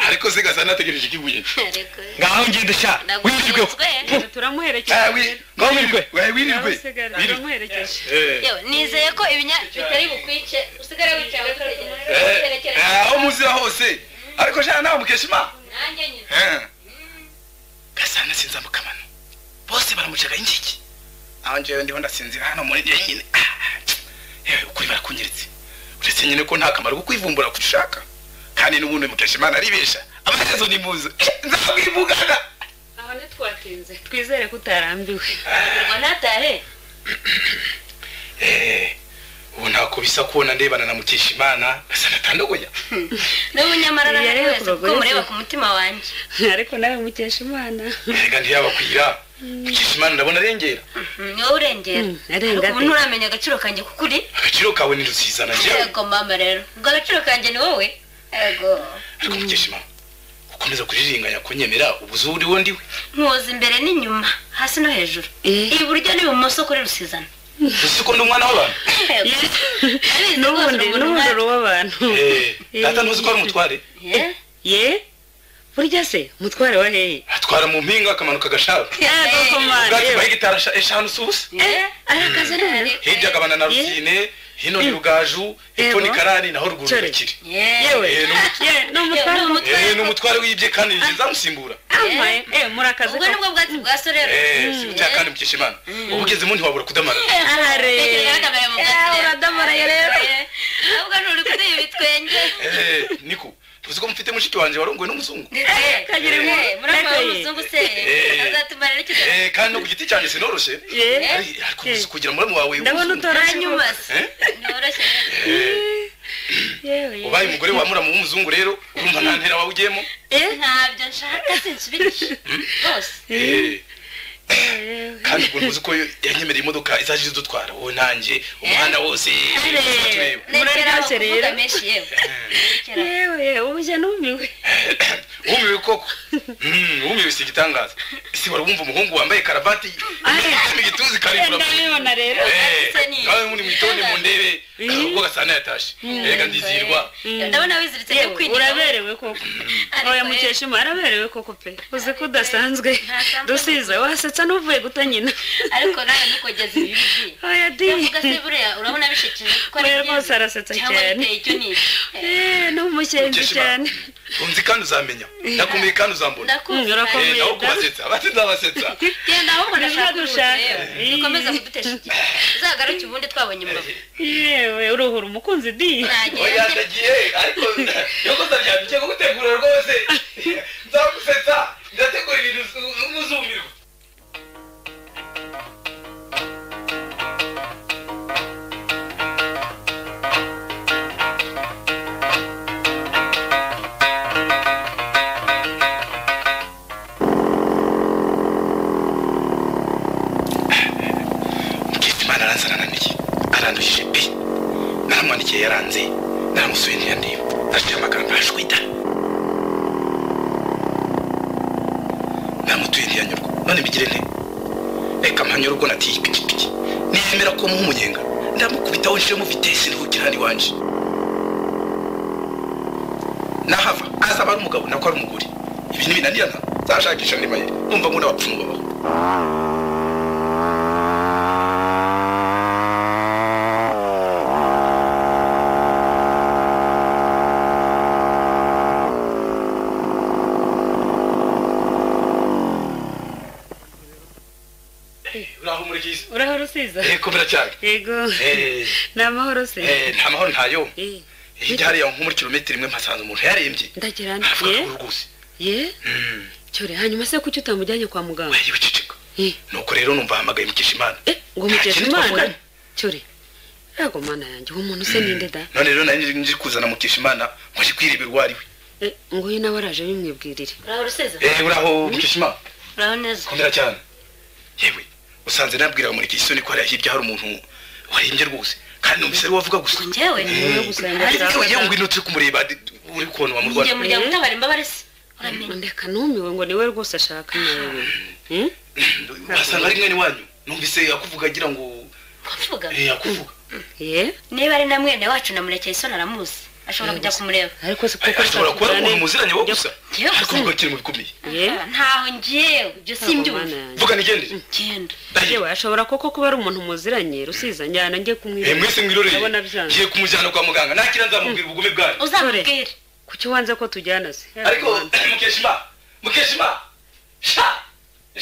ariko se gasa nategereje ikibuye Erega, ngaho ngende sha wirirwe ndagukunzwe. turamuherekeza Ngaho wirirwe. wirirwe urasigara wirirwe turamuherekeje Eh. yewe nizeye ko ibinya bitari bukwice usigare wicaye utegereje Eh, utegereje. eh, aho muzira hose ariko shana nawe mukeshima nanjye nyine gasana sinza mukamano bose baramucaga ingiki aho njyewe ndiho ndasinzira hano muri njyewe yewe ukuri barakunyeretse uretse nyine ko nta kamaro ko kwivumbura gushaka kandi n'ubundi mukeshimana aribesha abahezo ni muzo nzamwivugana aho ntitwatinze twizere ko utarambiwe ngo ntatahe ubu ntako bisa kubona ndebana na mukeshimana gasana atandogoya n'ubu nyamara Iya rero nawe kurogoye kuko mureba se. ku mutima wanjye ariko nawe mukesha imana erega ntiyabakwira mukeshimana ndabona arengera Mm, ni wowe urengera Mm, arenga ariko ubu pe. nturamenya agaciro kanjye kuko uri agaciro kawe ni rusizana njyewe yego mama rero ubwo agaciro kanjye ni wowe yego ariko mukeshimana ukomeza kuriringanya kunyemera ubu uzi uwo uriwo ndiwe nkuza imbere n'inyuma hasi no hejuru Eh. iburyo n'ibumoso kuri rusizana uzi ko ndi umwana w'abantu n'ubundi n'ubundi uri uw'abantu Eh, data ntuzi ko ari umutware ye burya se umutware wa hehe atwara mu mpinga akamanuka agasharu ubwatsi bwa hegitari esha- eshanu si ubusa ari akazi rero hirya agabana na Yeah. rusine hino ni rugaju hepfo Yego. ni karani naho ruguru Sorry. rukiri yewe Eh, ni umutwe. ye ni umutware wa Eh, ni umutware wibye kandi ni zamusimbura amaye eh muri akazi ubwo ko nibwo bwatsi bwa sorero Eh, si butya kandi mukesha imana uba ugezemo ntiwabura kudamara ahare Yagaragara mu bwatsi rero. uradamaraye rero Eh, ahubwo nturi kudeba ibitwenge Eh, niko tuzi ko mufite mushiki wanjye warongowe n'umuzungu Eh, kagira eh, inkuru. murumva Nako ye. w'umuzungu se Eh. azatuma rero icyo Eh, kandi no ku giti cyanjye sinoroshye ye Ari- ariko gusa kugira muramu wawe ndabona w'umuzungu. utora hanyuma se Eh? ntoroshye yewe ubaye umugore wa muramu w'umuzungu rero urumva nta ntera wawe ugiyemo Eh, ntabyo nshaka sinsubirishe rwose Eh, kandi ubwo ntuzi ko yanyemereye imodoka izajya idutwara wowe nanjye umuhanda wose tureba. muraryoshye rero kuvuga menshi yewe yewe ubujya numiwe wumiwe koko Mm, wumiwe si igitangaza ese wari wumva umuhungu wambaye karavati mu gituza ikaribura ndabibona rero se ni- nawe muri mu itonde mu ndebe ubwo gasana yatashe erega ndizirwa ndabona wiziritse yewe cyo kwinira uraberewe koko Ariko oya yewe. mukeshima araberewe koko pe uzi ko udasanzwe Ntasanzwe dusiza wasetsa n'uvuye guta nyina ariko nawe ntukogeze ibibi oya di byivuga se buriya urabona bishekeje ko ari Oya, byiza rwose arasetsa cyangwa cyane. biteye icyo ni iki Eh, Eh, ni umukenzi Mukeshima. cyane unzi kandi uzamenya ndakumbuye kandi uzambona ndakumva Urakomeye. Eh, nawe kubasetsa abasetsa abasetsa genda ahubwo Nibyo ndashaka dushaka. ubuze yewe Eh. dukomeza kudutesha igihe uzagaruke ubundi twabonye imbavu yewe uruhura umukunzi di ntagiye oya ndagiye ariko yokosa ryanje ugiye kugutegura rwose nzagusetsa ndategura ibintu n'umuzumirwa mukizimana aranze arananiye aranduhije pe naramwandikiye yaranze naramusuye ntiyandeba aciye amagambo ashwita namutuye ntiyanyurwa none mbigire nte reka mpanyure ubwo natiye ipikipiki niyemera ko muha umunyenga ndamukubitaho nshiremo vitesi nihutira hano iwanje nahava azaba ari umugabo nako ari umugore ibintu binanirana zashakisha andi mayeri numva ngo n'abapfumu babaho uraho muri byiza urahora usiza eh komera cyane yego eh ni amahoro se eh nta mahoro ntayo Eh, hirya hariya nko muri kilometero imwe mpasanze umuntu yarembye ndagira nti avuga ye ko rwose ye cyore hanyuma se kuki utamujyanye kwa muganga wajya wiceceka Eh. nuko rero numva ahamagaye mukeshimana Eh, ngo Nta mukesha kintu imana twavuganye. cyore ntabwo mana yanjye uwo muntu se ninde da none rero nari nje kuzana mukeshimana ngo ajye kwirebera uwo ari we Eh, ngo uyu nawe araje bimwibwirire uraho rusiza eh uraho mukeshimana uraho neza komera cyane yewe usanze nabwiraga muri kisoni ko hariya hirya hari umuntu warembye rwose kandi numvise ari we wavuga gusa njyewe Niwe gusenga Ariko cyane. yewe yewe ngwino turi kumureba di- uri kubona njye wamurwara muryango utabara imbabare se uramenye ndeka numiwe ngo niwe rwose ashaka nawe Hmm? wasanga ari mwene wanyu numvise akuvuga agira ngo kuvuga eh akuvuga ye niba ari na mwene wacu na murekeye isoni aramuzi ashobora kujya kumureba ariko se Ay, kuko ashobora kuba ari ushaka umuntu muziranye wo kujya- gusa Njyewe ariko gusa. uvuga kiri mu bikomeye ye ntaho ngewe ibyo ntabwo mana simbyumva yanjye vuga nigendere genda yewe ashobora koko kuba ari umuntu muziranye rusiza njyana njye Eh, kumwireba mwese mwiroreye ndabona byanze ngiye kumujyana kwa muganga nakira nzamubwira ubugome bwanyu uzamubwire kuki wanze ko tujyana se ariko mukeshima mukeshima sha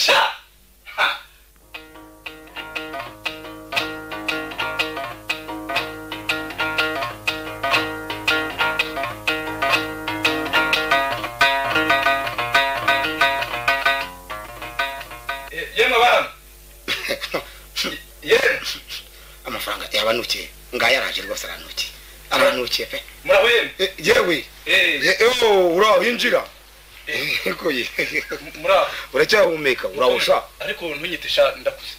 sha Ha. Eh, yemwe abana yemwe amafaranga yabanukiye ngaho yaraje rwose aranukiye aranukiye pe muraho yemwe Eh, yewe Eh, Eh, oh, uraho yinjira Ego ye. muraho uracyahumeka urawusha ariko ntunyite sha ndakuze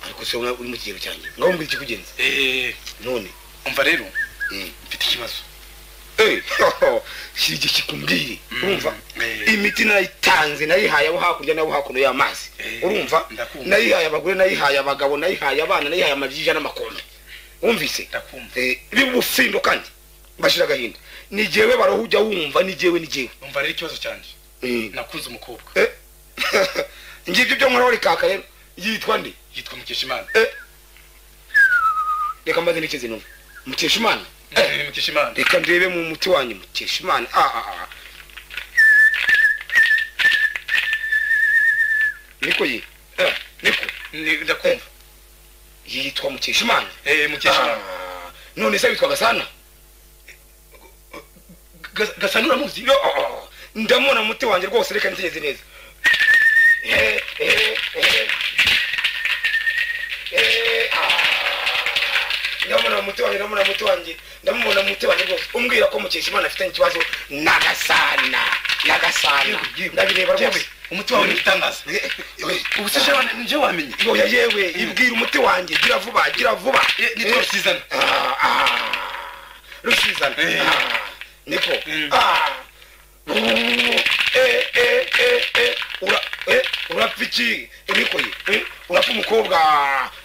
ariko se uri mu kigero cyanjye ngaho mbwira ikikugenza Eh, none umva rero Mm. mfite ikibazo Eh, si igihe kikumbwiye urumva Eh. imiti nayitanze nayihaye abo hakurya n'abo hakuno y'amazi Eh. urumva ndakumva. nayihaye abagore nayihaye abagabo nayihaye abana nayihaye amajija n'amakombe wumvise Ndakumva. Eh, bibufindo kandi bashira agahinda ni jewe baroho ujya wumva ni jewe ni jewe umva rero ikibazo cyanjye Eh. nakunze umukobwa Eh. ngibyo byo nkora rikaka rero yitwa nde yitwa mukeshimana reka mbaze n'ikizi numva mukeshimana Eh, mukeshimana reka ndebe mu muti wanyu mukeshimana ah ah ah niko ye Eh, niko Ni- ndakumva yitwa mukeshimana Eh, mukeshimana Ah, none se witwa gasana Gas- gasanura muzi Yo, oh, oh, ndamubona muti wanjye rwose reka nitegereze neza Eh, eh, eh. Eh, ah. ndamubona muti wanjye ndamubona muti wanjye ndamubona muti wanjye rwose umbwira ko mukeshimana afitanye ikibazo na gasana na gasana ndabireba rwose umuti wawe ni igitangaza Eh, eh, ubu se jewe nje wamenye oya yewe ibwira umuti wanjye gira vuba gira vuba Eh, nitwa Eh, rusizana ah, ah, rusizana Eh. Ah, niko Mm. Ah. Uh, eh, eh, eh, eh, ura- eh, urapfa iki niko ye Eh, urapfa umukobwa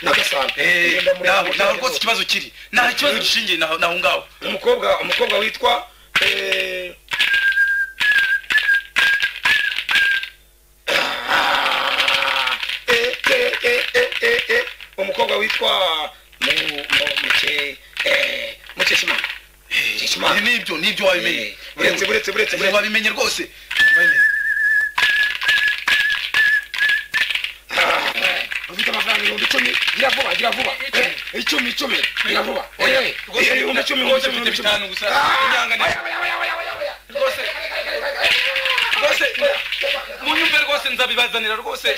na gasana Eh, Ngenda muri- naho naho rwose ikibazo kiri nta kibazo gishingiye naho naho ngaho umukobwa umukobwa witwa eh, ah, eh, eh, eh, eh, eh, eh, umukobwa witwa mu- mu- muke eh, mukeshimana Eh, nibyo nibyo wabimenye Eh, buretse, buretse, buretse, buretse. wabimenye rwose Wabimenye. ufite amafaranga ibihumbi icumi gira vuba gira vuba Eh, icumi icumi gira vuba Oya, Eh, rwose eh, ibihumbi icumi rwose ibihumbi mfite icumi. bitanu gusa. Ah, Inyanganezo. oya, oya, oya, oya, oya, oya. Rwose. rwose munyumve rwose nzabibazanira rwose rwose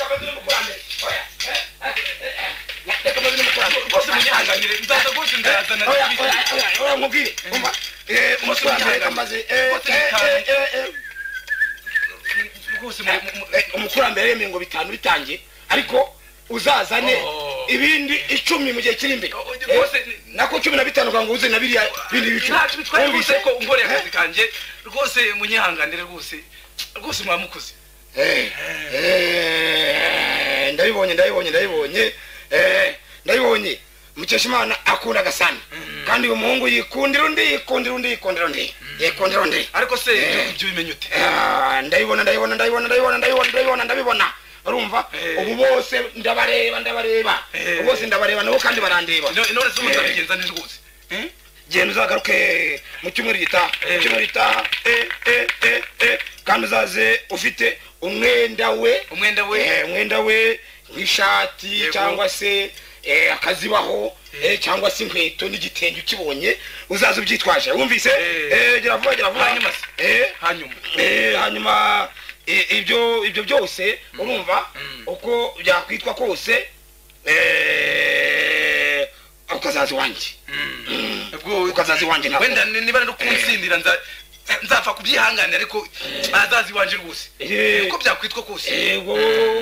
munyanganire nzaza rwose nzazana n'ibindi. rwose mu- mu- mu- umukurambere yemeye ngo bitanu bitangiye ariko uzazane Oh. ibindi icumi mu gihe kiri imbere Oh, oh, Eh, rwose ni- nako cumi na bitanu ukanga uze na biriya bindi bicumi ntacyo bitwaye rwose Wumvise? ko unkoreye akazi kanjye rwose munyihanganire rwose rwose mwamukoze Eh, eh, ndabibonye ndabibonye ndabibonye eh, ndabibonye mukeshimana akunda gasana kandi uyu muhungu yikundira undi yikundira undi yikundira undi yikundira undi ariko se ibyo- ibyo bimenya ute Ah, ndabibona ndabibona ndabibona ndabibona ndabibona ndabibona ndabibona urumva Eh. ubu bose ndabareba ndabareba Eh. ubu bose ndabareba nabo kandi barandeba No- none se umuntu arabigenza ni rwose Eh? genda uzagaruke mu cyumweru gitaha Eh. mu cyumweru gitaha eh, eh, eh, eh. kandi uzaze ufite umwenda we umwenda we Eh, umwenda we nk'ishati Yego. cyangwa se eh, akazibaho eh, cyangwa se inkweto n'igitenge ukibonye uzaza ubyitwaje wumvise Eh. Eh, gira vuba gira vuba Hanyuma se? Eh, hanyuma eh, hanyuma eh, ibyo ibyo byose urumva uko byakwitwa kose eh, ukazaza iwanjye ubwo ukazaza iwanjye ntabwo. wenda ni- niba no kunsindira nza- nzapfa kubyihanganira ariko azazi iwanje rwose Eh. uko byakwitwa kose yego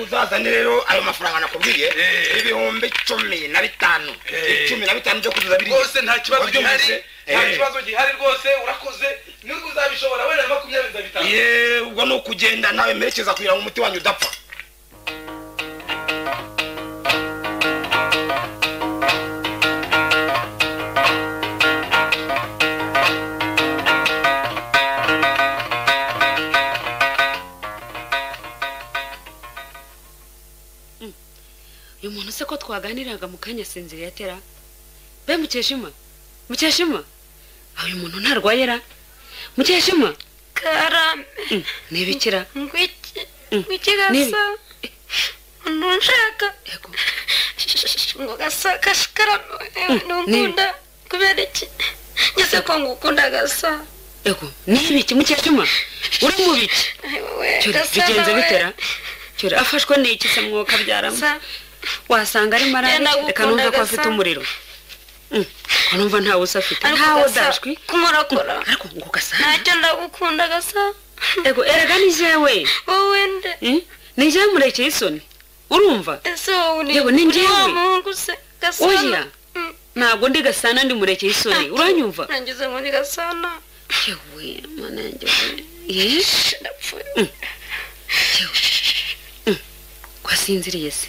uzazane rero ayo mafaranga nakubwiye Eh. ibihumbi cumi na bitanu Eh. cumi na bitanu byo kuzuza biriya rwose nta kibazo Wabyumvise? gihari nta Eh. kibazo gihari rwose urakoze nubwo uzabishobora wenda na makumyabiri nzabitanga ye ubwo ni ukugenda nawe merekeza kugira ngo umuti wanyu udapfa uyu muntu se ko twaganiraga mu kanya sinziriye atera be mukeshima mukeshima Ah, uyu muntu ntarwaye ra mukeshima karame ntibikira ngwiki Mm. ngwiki Nibi. gasa umuntu nshaka yego ngo gasa gasa karame Mm. ntunkunda kubera iki ngeze ko ngukunda gasa yego nibiki mukeshima uri mu biki Ai, wowe, Cyori, gasa bigenze nawe. bitera cyori afashwe n'iki se mwuka byaramo Gasa, wasanga ari Yenda marari reka gukunda numva ko gasa. afite umuriro Mm, ko numva ntawe usafite ariko ntawe gasa udashwi kunkorakora ariko ngo gasa ntacyo ndagukunda gasa yego erega ni jewe wowe nde Mm, ni jewe murekeye isoni urumva ese wowe uri Yewe, ni uri wa njyewe. muhungu se gasa oya Mm. ntabwo ndi gasana ndi murekeye isoni uranyumva nangize muri gasana yewe mana yanjye we. Ye, ndapfuye kwasi usinziriye se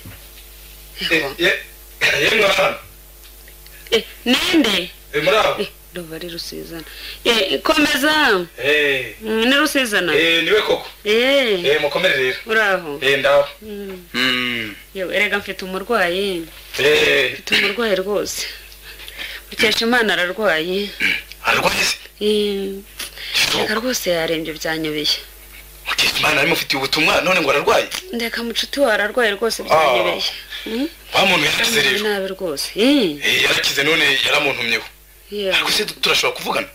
yemwe hano Eh, ninde Eh, muri aho Eh, ndumva ari rusizana Eh, komeza Eh, Mm, ni rusizana eh, niwe koko Eh, Eh, mukomere rero uri aho Eh, ndaho Mm, Mm. yewe, erega mfite umurwayi Eh, mfite umurwayi rwose mukesha imana ararwaye arwaye se Eh, Kitoko. ndeka rwose yarembye byanyobeye mukeshimana ari mufitiye ubutumwa none ngo ararwaye ndeka mucuti we ararwaye rwose byanyobeye Mm, wa muntu yarakize yamugize rero nabi rwose Eh, Eh, yarakize none yaramuntumyeho yewe ariko se turashobora kuvugana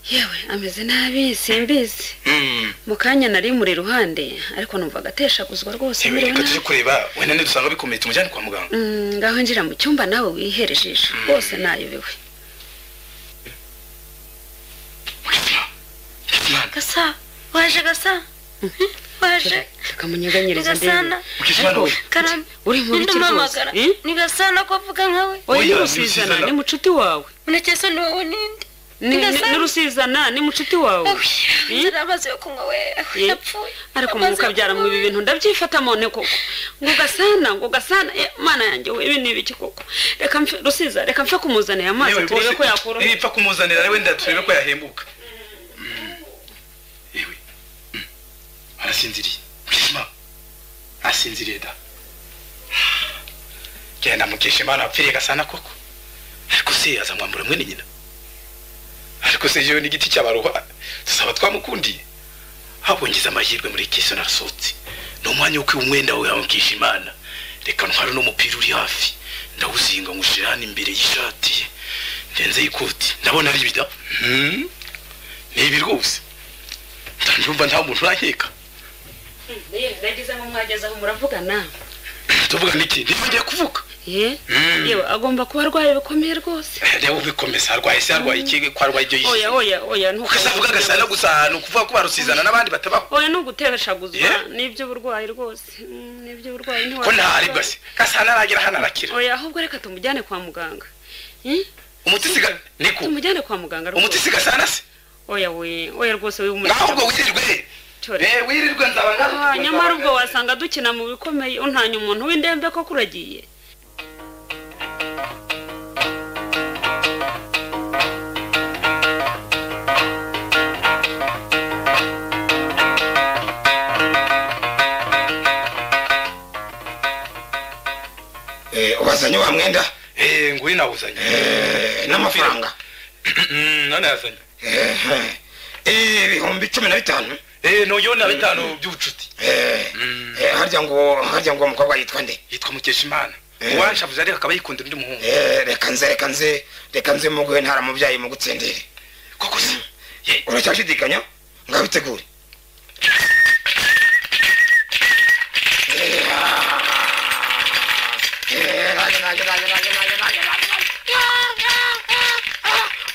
yewe ameze nabi simbizi Mm. mu kanya nari muri iruhande ariko numva agateshaguzwa rwose Yewe, mbere reka tujye kureba wenda nidusanga bikomeye tumujyane kwa muganga ngaho njira mu cyumba nawe wihere ijisho rwose nayobewe gasa waje gasa waje ni kamunyeganyiriza gasana mukeshimana we karame uri mu ninde biki rwose umamagara ni gasana ko avuga nkawe oya ni Oya, rusizana ni ni mucuti wawe murekezi ni wowe ninde Ni- ni- Gasana. ni rusizana ni mucuti wawe zari amazi yo kunywa we yapfuye ariko mu mukabyara mu ibi bintu ndabyifata none koko ngo gasana ngo gasana eh, mana yanjye we ibi ni ibiki koko reka mfe rusiza reka mfe kumuzanira amazi Yewe, turebe rwose, ko yakura nibipfa kumuzanira wenda turebe ko yahembuka yewe Mm. arasinziriye mukeshima arasinziriye da genda mukeshima arapfiriye gasana koko ariko se azamwambura mwene nyina ariko se yewe n'igiti cy'abaruha tuzaba twamukundiye habongize amahirwe muri kiso narasohotse ni umwanya wo kwiba umwenda wawe wawe mukeshimana reka ntware uno mupira uri hafi ndawuzinga nywushyira hano imbere y'ishati ye ndenzeho ikoti ndabona ari ibida Mm. ni ibi rwose ndumva nta muntu urankeka ndagize ngo mwageze aho muravugana tuvuga n'iki niba ngiye kuvuga ye yewe agomba kuba arwaye bikomeye rwose Eh, reba ubikomeza arwaye se arwaye iki ko arwaye ibyo yishe oya oya oya ntukavuge ukese avuga agasana gusa ahantu kuvuga ko barusizana n'abandi batabaho oya ni ugutereshaguzwa Yeah. ni iby'uburwayi rwose Mm, ni iby'uburwayi ko ntiwabikora. ntaribwa se gasana aragera hano arakira oya ahubwo reka tumujyane kwa muganga Eh? umuti siga niko tumujyane kwa muganga umuti rwose siga sana se oya we oya rwose ngaho ubwo wihumure wirirwe Cyore. Eh, wirirwe nzaba Ah, ngarutse nyamara ubwo wasanga dukina mu bikomeye untanya umuntu w'indembe ko kuragiye Eh, wazanye wa mwenda Eh, nguyu nawuzanye Eh, n'amafaranga Mm, none yazanye Eh, eh. Eh, ibihumbi cumi na bitanu Eh, noyo na bitanu by'ubucuti Eh, eh, harya ngo harya ngo uwo mukobwa yitwa nde yitwa mukeshimana Eh. uwanshavuze ariko akaba yikundira undi muhungu Eh, reka nze reka nze reka nze muguhe ntara mubyayi mugutsindire koko se Ye, uracyashidikanya ngaho bitegure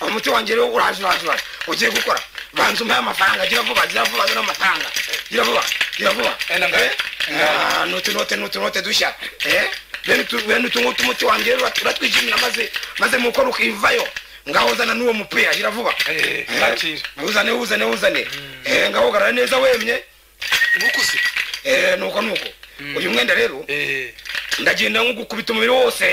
umuti wanjye rero uraje uraje uraje ugiye gukora banza umpaye amafaranga gira vuba gira vuba zino amafaranga gira vuba gira vuba Eh, na mbere? Ah, ni utunote ni utunote dushya Eh, bene utu- bene utu ngutu umuti wanjye rero uratwijimira maze maze mukora ukivayo ngaho zana n'uwo mupira gira vuba Eh, Eh, nakira. uzane uzane uzane Eh, ngaho ugarara neza wemye nuko se Eh, nuko nuko uyu mwenda rero Eh, ndagenda nkugukubita umubiri wose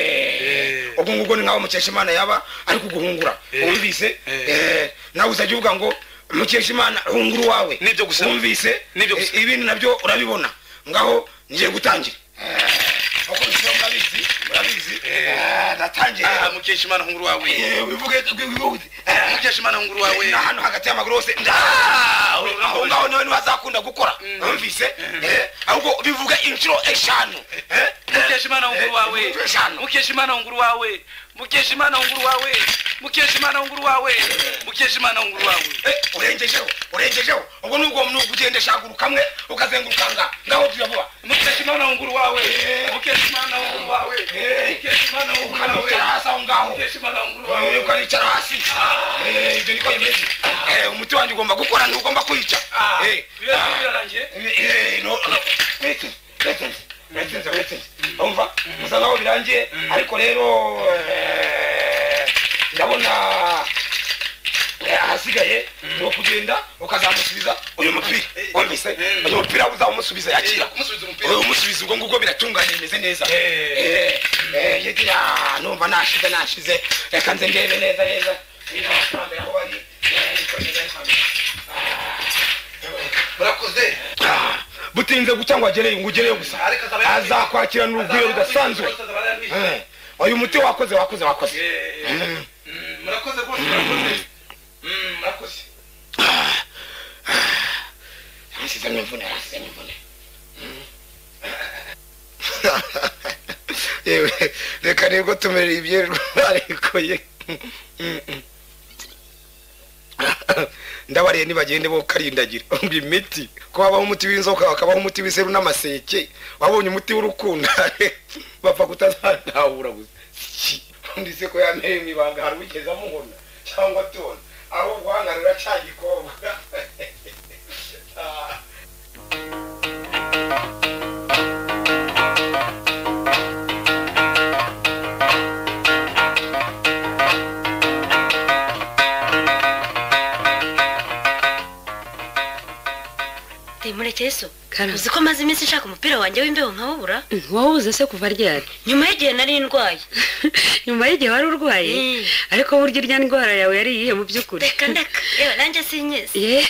ubwo ngubwo ni nkaho mukeshimana yaba ari kuguhungura Eh. wumvise Eh. Eh, nawe uzajya uvuga ngo mukeshimana hungura uwawe Nibyo gusa. wumvise Nibyo gusa. Eh, ibindi nabyo urabibona ngaho ngiye gutangira Eh, uko bisaba murabizi murabizi Eh, ndatangiye ah, mukeshimana nkuru wawe Eh, wivuge wivuge Eh, mukeshimana nkuru wawe wawe ni ahantu hagati y'amaguru hose nda- aho ngaho nawe ntibazakunda gukora numvise eh, ahubwo bivuga inshuro eshanu eh, mukeshimana nkuru wawe inshuro eshanu mukeshimana nkuru wawe mukeshimana nkuru wawe mukeshimana nkuru wawe mukeshimana nkuru wawe Eh, urengejeho urengejeho ubwo ni ubwo mnugu ugenda shaguruka kamwe ukazengurukanga ngaho tuyavuba mukeshimana nkuru wawe mukeshimana nkuru wawe mukeshimana nkuru wawe ukanicara hasi aho ngaho mukeshimana nkuru Eh, wawe ukanicara hasi Eh, ibyo niko bimeze Eh, umuti wanjye ugomba gukora ntugomba kwica Eh, ibibazo birarangiye umva musa naho birangiye ariko rero eh, ndabona ahasigaye ni ukugenda ukazamusubiza uyu mupira wumvise uyu mupira uzamusubiza yakira uyu umusubiza ubwo ngubwo biratunganye bimeze neza Eh, eh, yagira, numva nashize nashize reka nze ndebe neza neza Niba abakurambere aho bari, eh, niko neza niko neza. murakoze Ah, butinze guca ngo agereyo ngo ugereyo gusa Ariko azaba yagiye. azakwakirana urugwiro rudasanzwe Eh, uyu muti wakoze wakoze wakoze Mm. murakoze rwose murakoze Mm, murakoze Yarasizemo imvune, yarasizemo imvune. yewe reka nibwo tumerera ibyirirwa ariko ye ndabariye nibagende bo karindagira ngo imiti ko habaho umuti w'inzoka hakabaho umuti w'iseru n'amaseke wabonye umuti w'urukundo bapfa kutazadahura gusa Ki, undi se ko yameye mu ibanga hari wigeze amubona cyangwa atona aho urwanga ruracagikobwa Ah. murekeye so Karame. uzi ko maze iminsi nshaka umupira wanjye w'imbeho nkawubura ntiwawubuze se kuva ryari nyuma y'igihe nari ndwaye nyuma y'igihe wari urwaye Mm. ariko burya irya ndwara yawe yari iyihe mu by'ukuri reka ndeka yewe nanjye sinyezi Ye-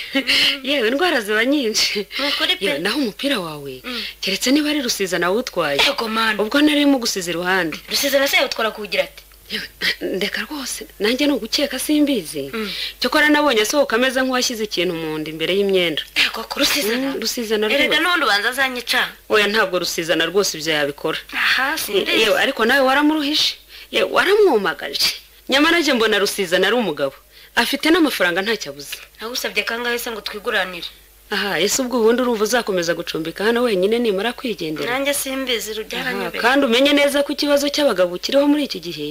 yewe indwara ziba nyinshi ni ukuri pe yewe naho umupira wawe Mm. keretse niba ari rusiza nawe utwaye yego manu ubwo narimo gusiza iruhande rusize na se yawutwara kuwugira ati Yewe, ndeka rwose nanjye ni ugukeka simbizi Mm. cyokora nabonye asohoka ameze nk'uwashyize ikintu mu nda imbere y'imyenda yego ku rusize na Mm, rusiza na erega rwose n'ubundi ubanza azanyica oya ntabwo rusiza na rwose ibyo yabikora aha sindizi yewe ariko nawe waramuruhishe yewe waramwumagaje nyamara njye mbona rusiza nari umugabo afite n'amafaranga ntacyo abuze nagusabye kangahe se ngo twiguranire aha ese ubwo ubundi urumva uzakomeza gucumbika hano wenyine nimara kwigendera nanjye simbizi Aha, rubyaranyobeye kandi umenye neza ko ikibazo cy'abagabo kiriho muri iki gihe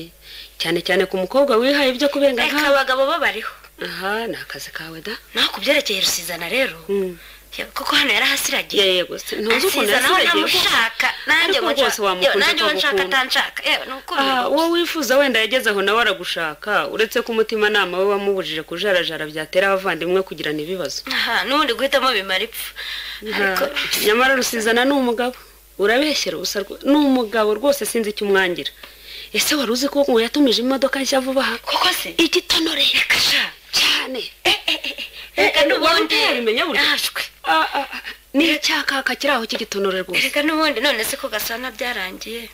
cyane cyane ku mukobwa wihaye ibyo kubenga reka nk'aba abagabo bo bariho aha ni akazi kawe da naho ku byerekeye rusizana rero Mm. yewe, kuko hano yarahasiragiye yego se ntuzi ukuntu asiza nawe yasigaye ntamushaka nanjye Ariko ngo rwose nshaka wamukunze yewe, nanjye ngo nshaka akagukunda. atanshaka yewe ni ukuri aha uwo wifuza wenda yagezeho nawe aragushaka uretse ko umutimanama we wamubujije kujarajara byatera abavandimwe kugirana ibibazo aha n'ubundi guhitamo bimara ipfa ariko Nta- nyamara rusizana ni umugabo urabeshyera ubusa rwo- ni umugabo rwose sinzi icyo umwangira ese wari uzi ko ngo yatumije imodoka nshya vuba aha koko se igitonore reka sha cyane reka wari n'ubundi utabimenya burya? nashwe Ah, ah, ah. ni icyakaka kiri aho cy'igitonorere rwose reka n'ubundi none se ko gasana byarangiye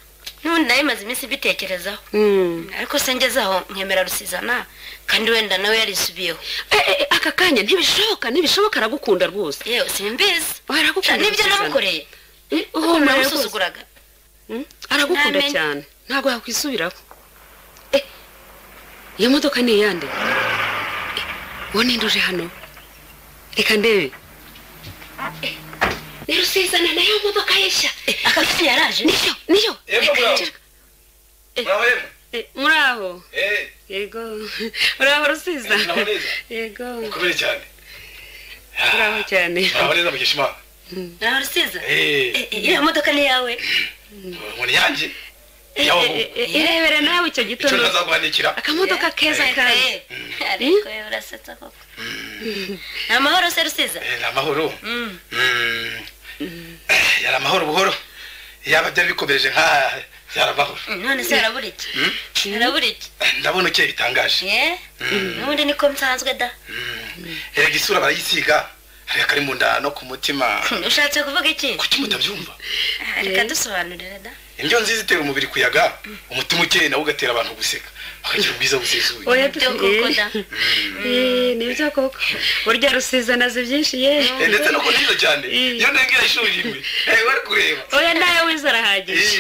n'ubundi nayo imaze iminsi mbitekerezaho Mm. ariko se ngeze aho nkemera rusizana kandi wenda nawe yarisubiyeho Eh, eh, eh, aka kanya ntibishoboka ntibishoboka aragukunda rwose yewe simbizi aragukunda nibyo rusizana. namukoreye Eh, kuko uhomerera rwose. namusuzuguraga Mm, aragukunda Ntamenya. cyane ntabwo yakwisubiraho Eh, iyo modoka ni iyande uwo ninduje hano reka ndebe ni rusizana nayo modoka yeshya akafite yaraje niyo niyo Yego, Reka muraho. njye- muraho yemwe Eh, muri aho Eh, yego muri aho rusiza Eh, muraho neza. yego mukomere cyane muri aho cyane muraho neza mukeshimana nawe rusiza Eh, Eh, eh, iriya modoka ni iyawe umuntu yanjye Eh, yawe eh, eh, irebere nawe icyo icyo gitondo ntazagwandikira akamodoka keza kawe Eh, ariko yewe urasetsa koko ni amahoro se rusiza Eh, ni amahoro Mm. Mm. Eh, yari amahoro buhoro yaba byari bikomereje nk'aha yari amahoro Mm, none se harabura iki harabura iki Eh, ndabona ukeye bitangaje ye n'ubundi niko nsanzwe da erega isura barayisiga hariya kari mu nda no ku mutima ushatse kuvuga iki kuki mutabyumva Ah, reka dusobanurire da indyo nziza itera umubiri kuyaga umutima ukeye nawe ugatera abantu guseka bakagira ubwiza busesuye oya Nibyo koko da Eh, nibyo koko burya rusiza naze byinshi ye Eh, ndetse no ku nziza cyane Eh. iyo ntengera ishuri rimwe Eh, wari kureba oya nawe wize arahagije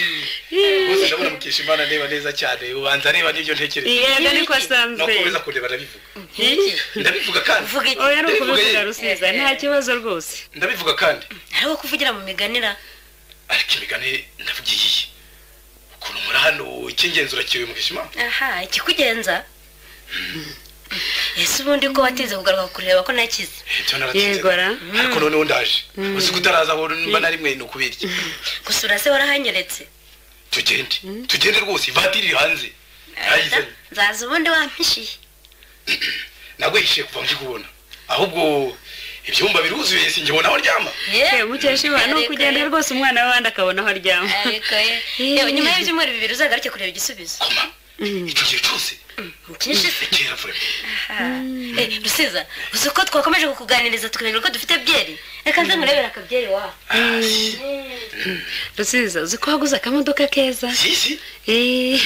Eh, bose ndabona mukesha imana areba neza cyane ubanza areba n'ibyo ntekereza yego niko no asanzwe kuza kureba ndabivuga Iki? ndabivuga kandi uvuga iki oya ni ukubivuga Ndabivuga rusiza ye. nta kibazo rwose ndabivuga kandi hariho kuvugira mu miganira ariko imigani ndavuga iyihe ukuntu muri hano icy'ingenzi urakiyoye mukesha imana aha ikikugenza ese ubundi ko watinze kugaruka kureba ko nakize Eh, byo yego naratinze ra ariko noneho ndaje uzi ko utaraza aho mba nari mwe ni ukubirya gusura se warahanyeretse tugende tugende rwose ivatiri iri hanze Da, Ayizanye. nzaza ubundi wampishiye nagwihishiye kuva ngikubona ahubwo ibyumba biruzuye singibona aho aryama Eh, mukeshimana ni ukugenda rwose umwana w'abandi akabona aho aryama ariko ye yewe nyuma y'ibyumweru bibiri uzagaruke kureba igisubizo koma icyo gihe cyose cyinshi se kera vuba Eh, rusiza uzi ko twakomeje kukuganiriza tukamenya ko dufite byeri reka nze nkurebere akabyeri wawe rusiza uzi ko waguze akamodoka keza si si Eh,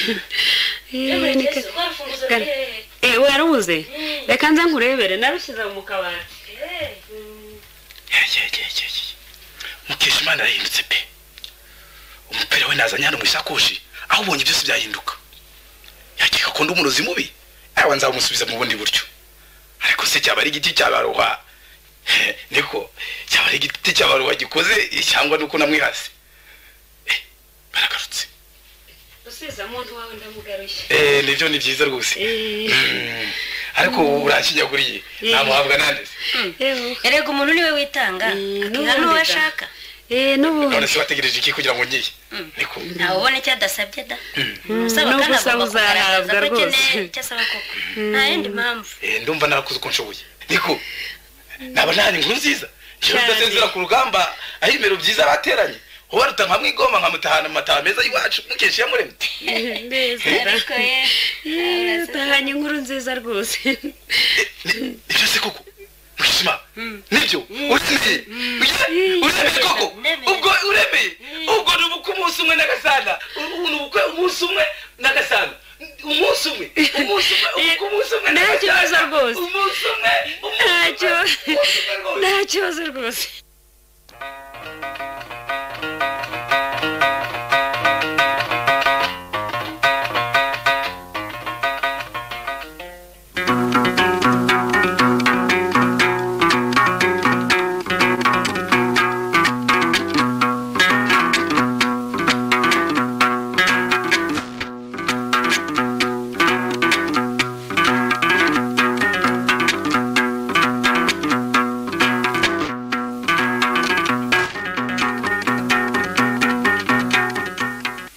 eh, ni ke- Gana. Eh, Eh, warabuze reka nze nkurebere narushyize mu kabati mukeshimana arahindutse pe umupira we nazanye hano mu isakoshi aho ubonye byose byahinduka yakeka akunda umurozi mubi awa nzamusubiza mu bundi buryo ariko se cyaba ari igiti cyabaroha niko cyaba ari igiti cyabaroha gikoze cyangwa nuko namwihase Eh, baragarutse rusiza muntu wawe ndamugarushye Eh, nibyo ni byiza rwose Eh, Mm, ariko urakinyaguriye namuhabwa nandeze yewe. erega umuntu niwe witanga Mm, akiha n'ubundi n'uwo da. ashaka Eh, none n'ubundi se wategereje iki kugira ngo ngiye niko ntawe ubona icyo adansabye da usaba n'ubwo kandi usaba agomba kugaragaza uzahabwa ko akeneye rwose. icyo asaba koko nta yindi mpamvu Eh, ndumva narakoze uko nshoboye niko naba ntari inkuru nziza njyewe Cyane. rudasezera ku rugamba aho ibimero byiza bateranye uba ruta nka mwigomba nkamutahana mu mataha meza y'iwacu mukesha iyamuremye neza ariko ye Eh, utahanye inkuru nziza rwose nibyo se koko mwishima nibyo uremeye Oya, uremeye koko Ndemeye. ubwo uremeye ubwo ni ubukwe umunsi umwe n'agasana ubu ni ubukwe umunsi umwe n'agasana umunsi umwe umunsi umwe ubukwe umunsi umwe Nta n'agasana. kibazo rwose. umunsi umwe umunsi umwe, ntacyo umunsi umwe rwose. nta kibazo rwose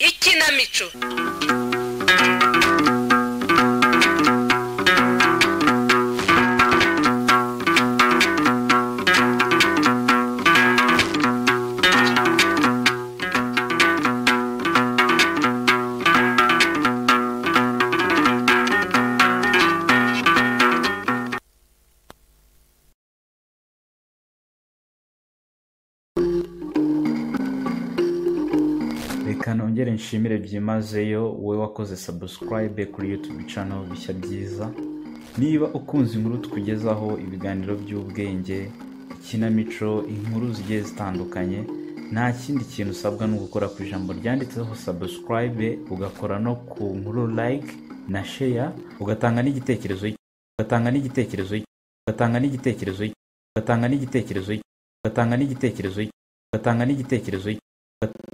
ikinamico reka nongere nshimire byimazeyo wowe wakoze sabusikarayibe kuri yutubi cano bishya byiza niba ukunze inkuru tukugezaho ibiganiro by'ubwenge ikinamico inkuru zigiye zitandukanye nta kindi kintu usabwa ni ugukora ku ijambo ryanditseho sabusikarayibe ugakora no ku nkuru like na sheya ugatanga n'igitekerezo cy- ugatanga n'igitekerezo cy- ugatanga n'igitekerezo cy- ugatanga n'igitekerezo cy- ugatanga n'igitekerezo cy- ugatanga n'igitekerezo cy-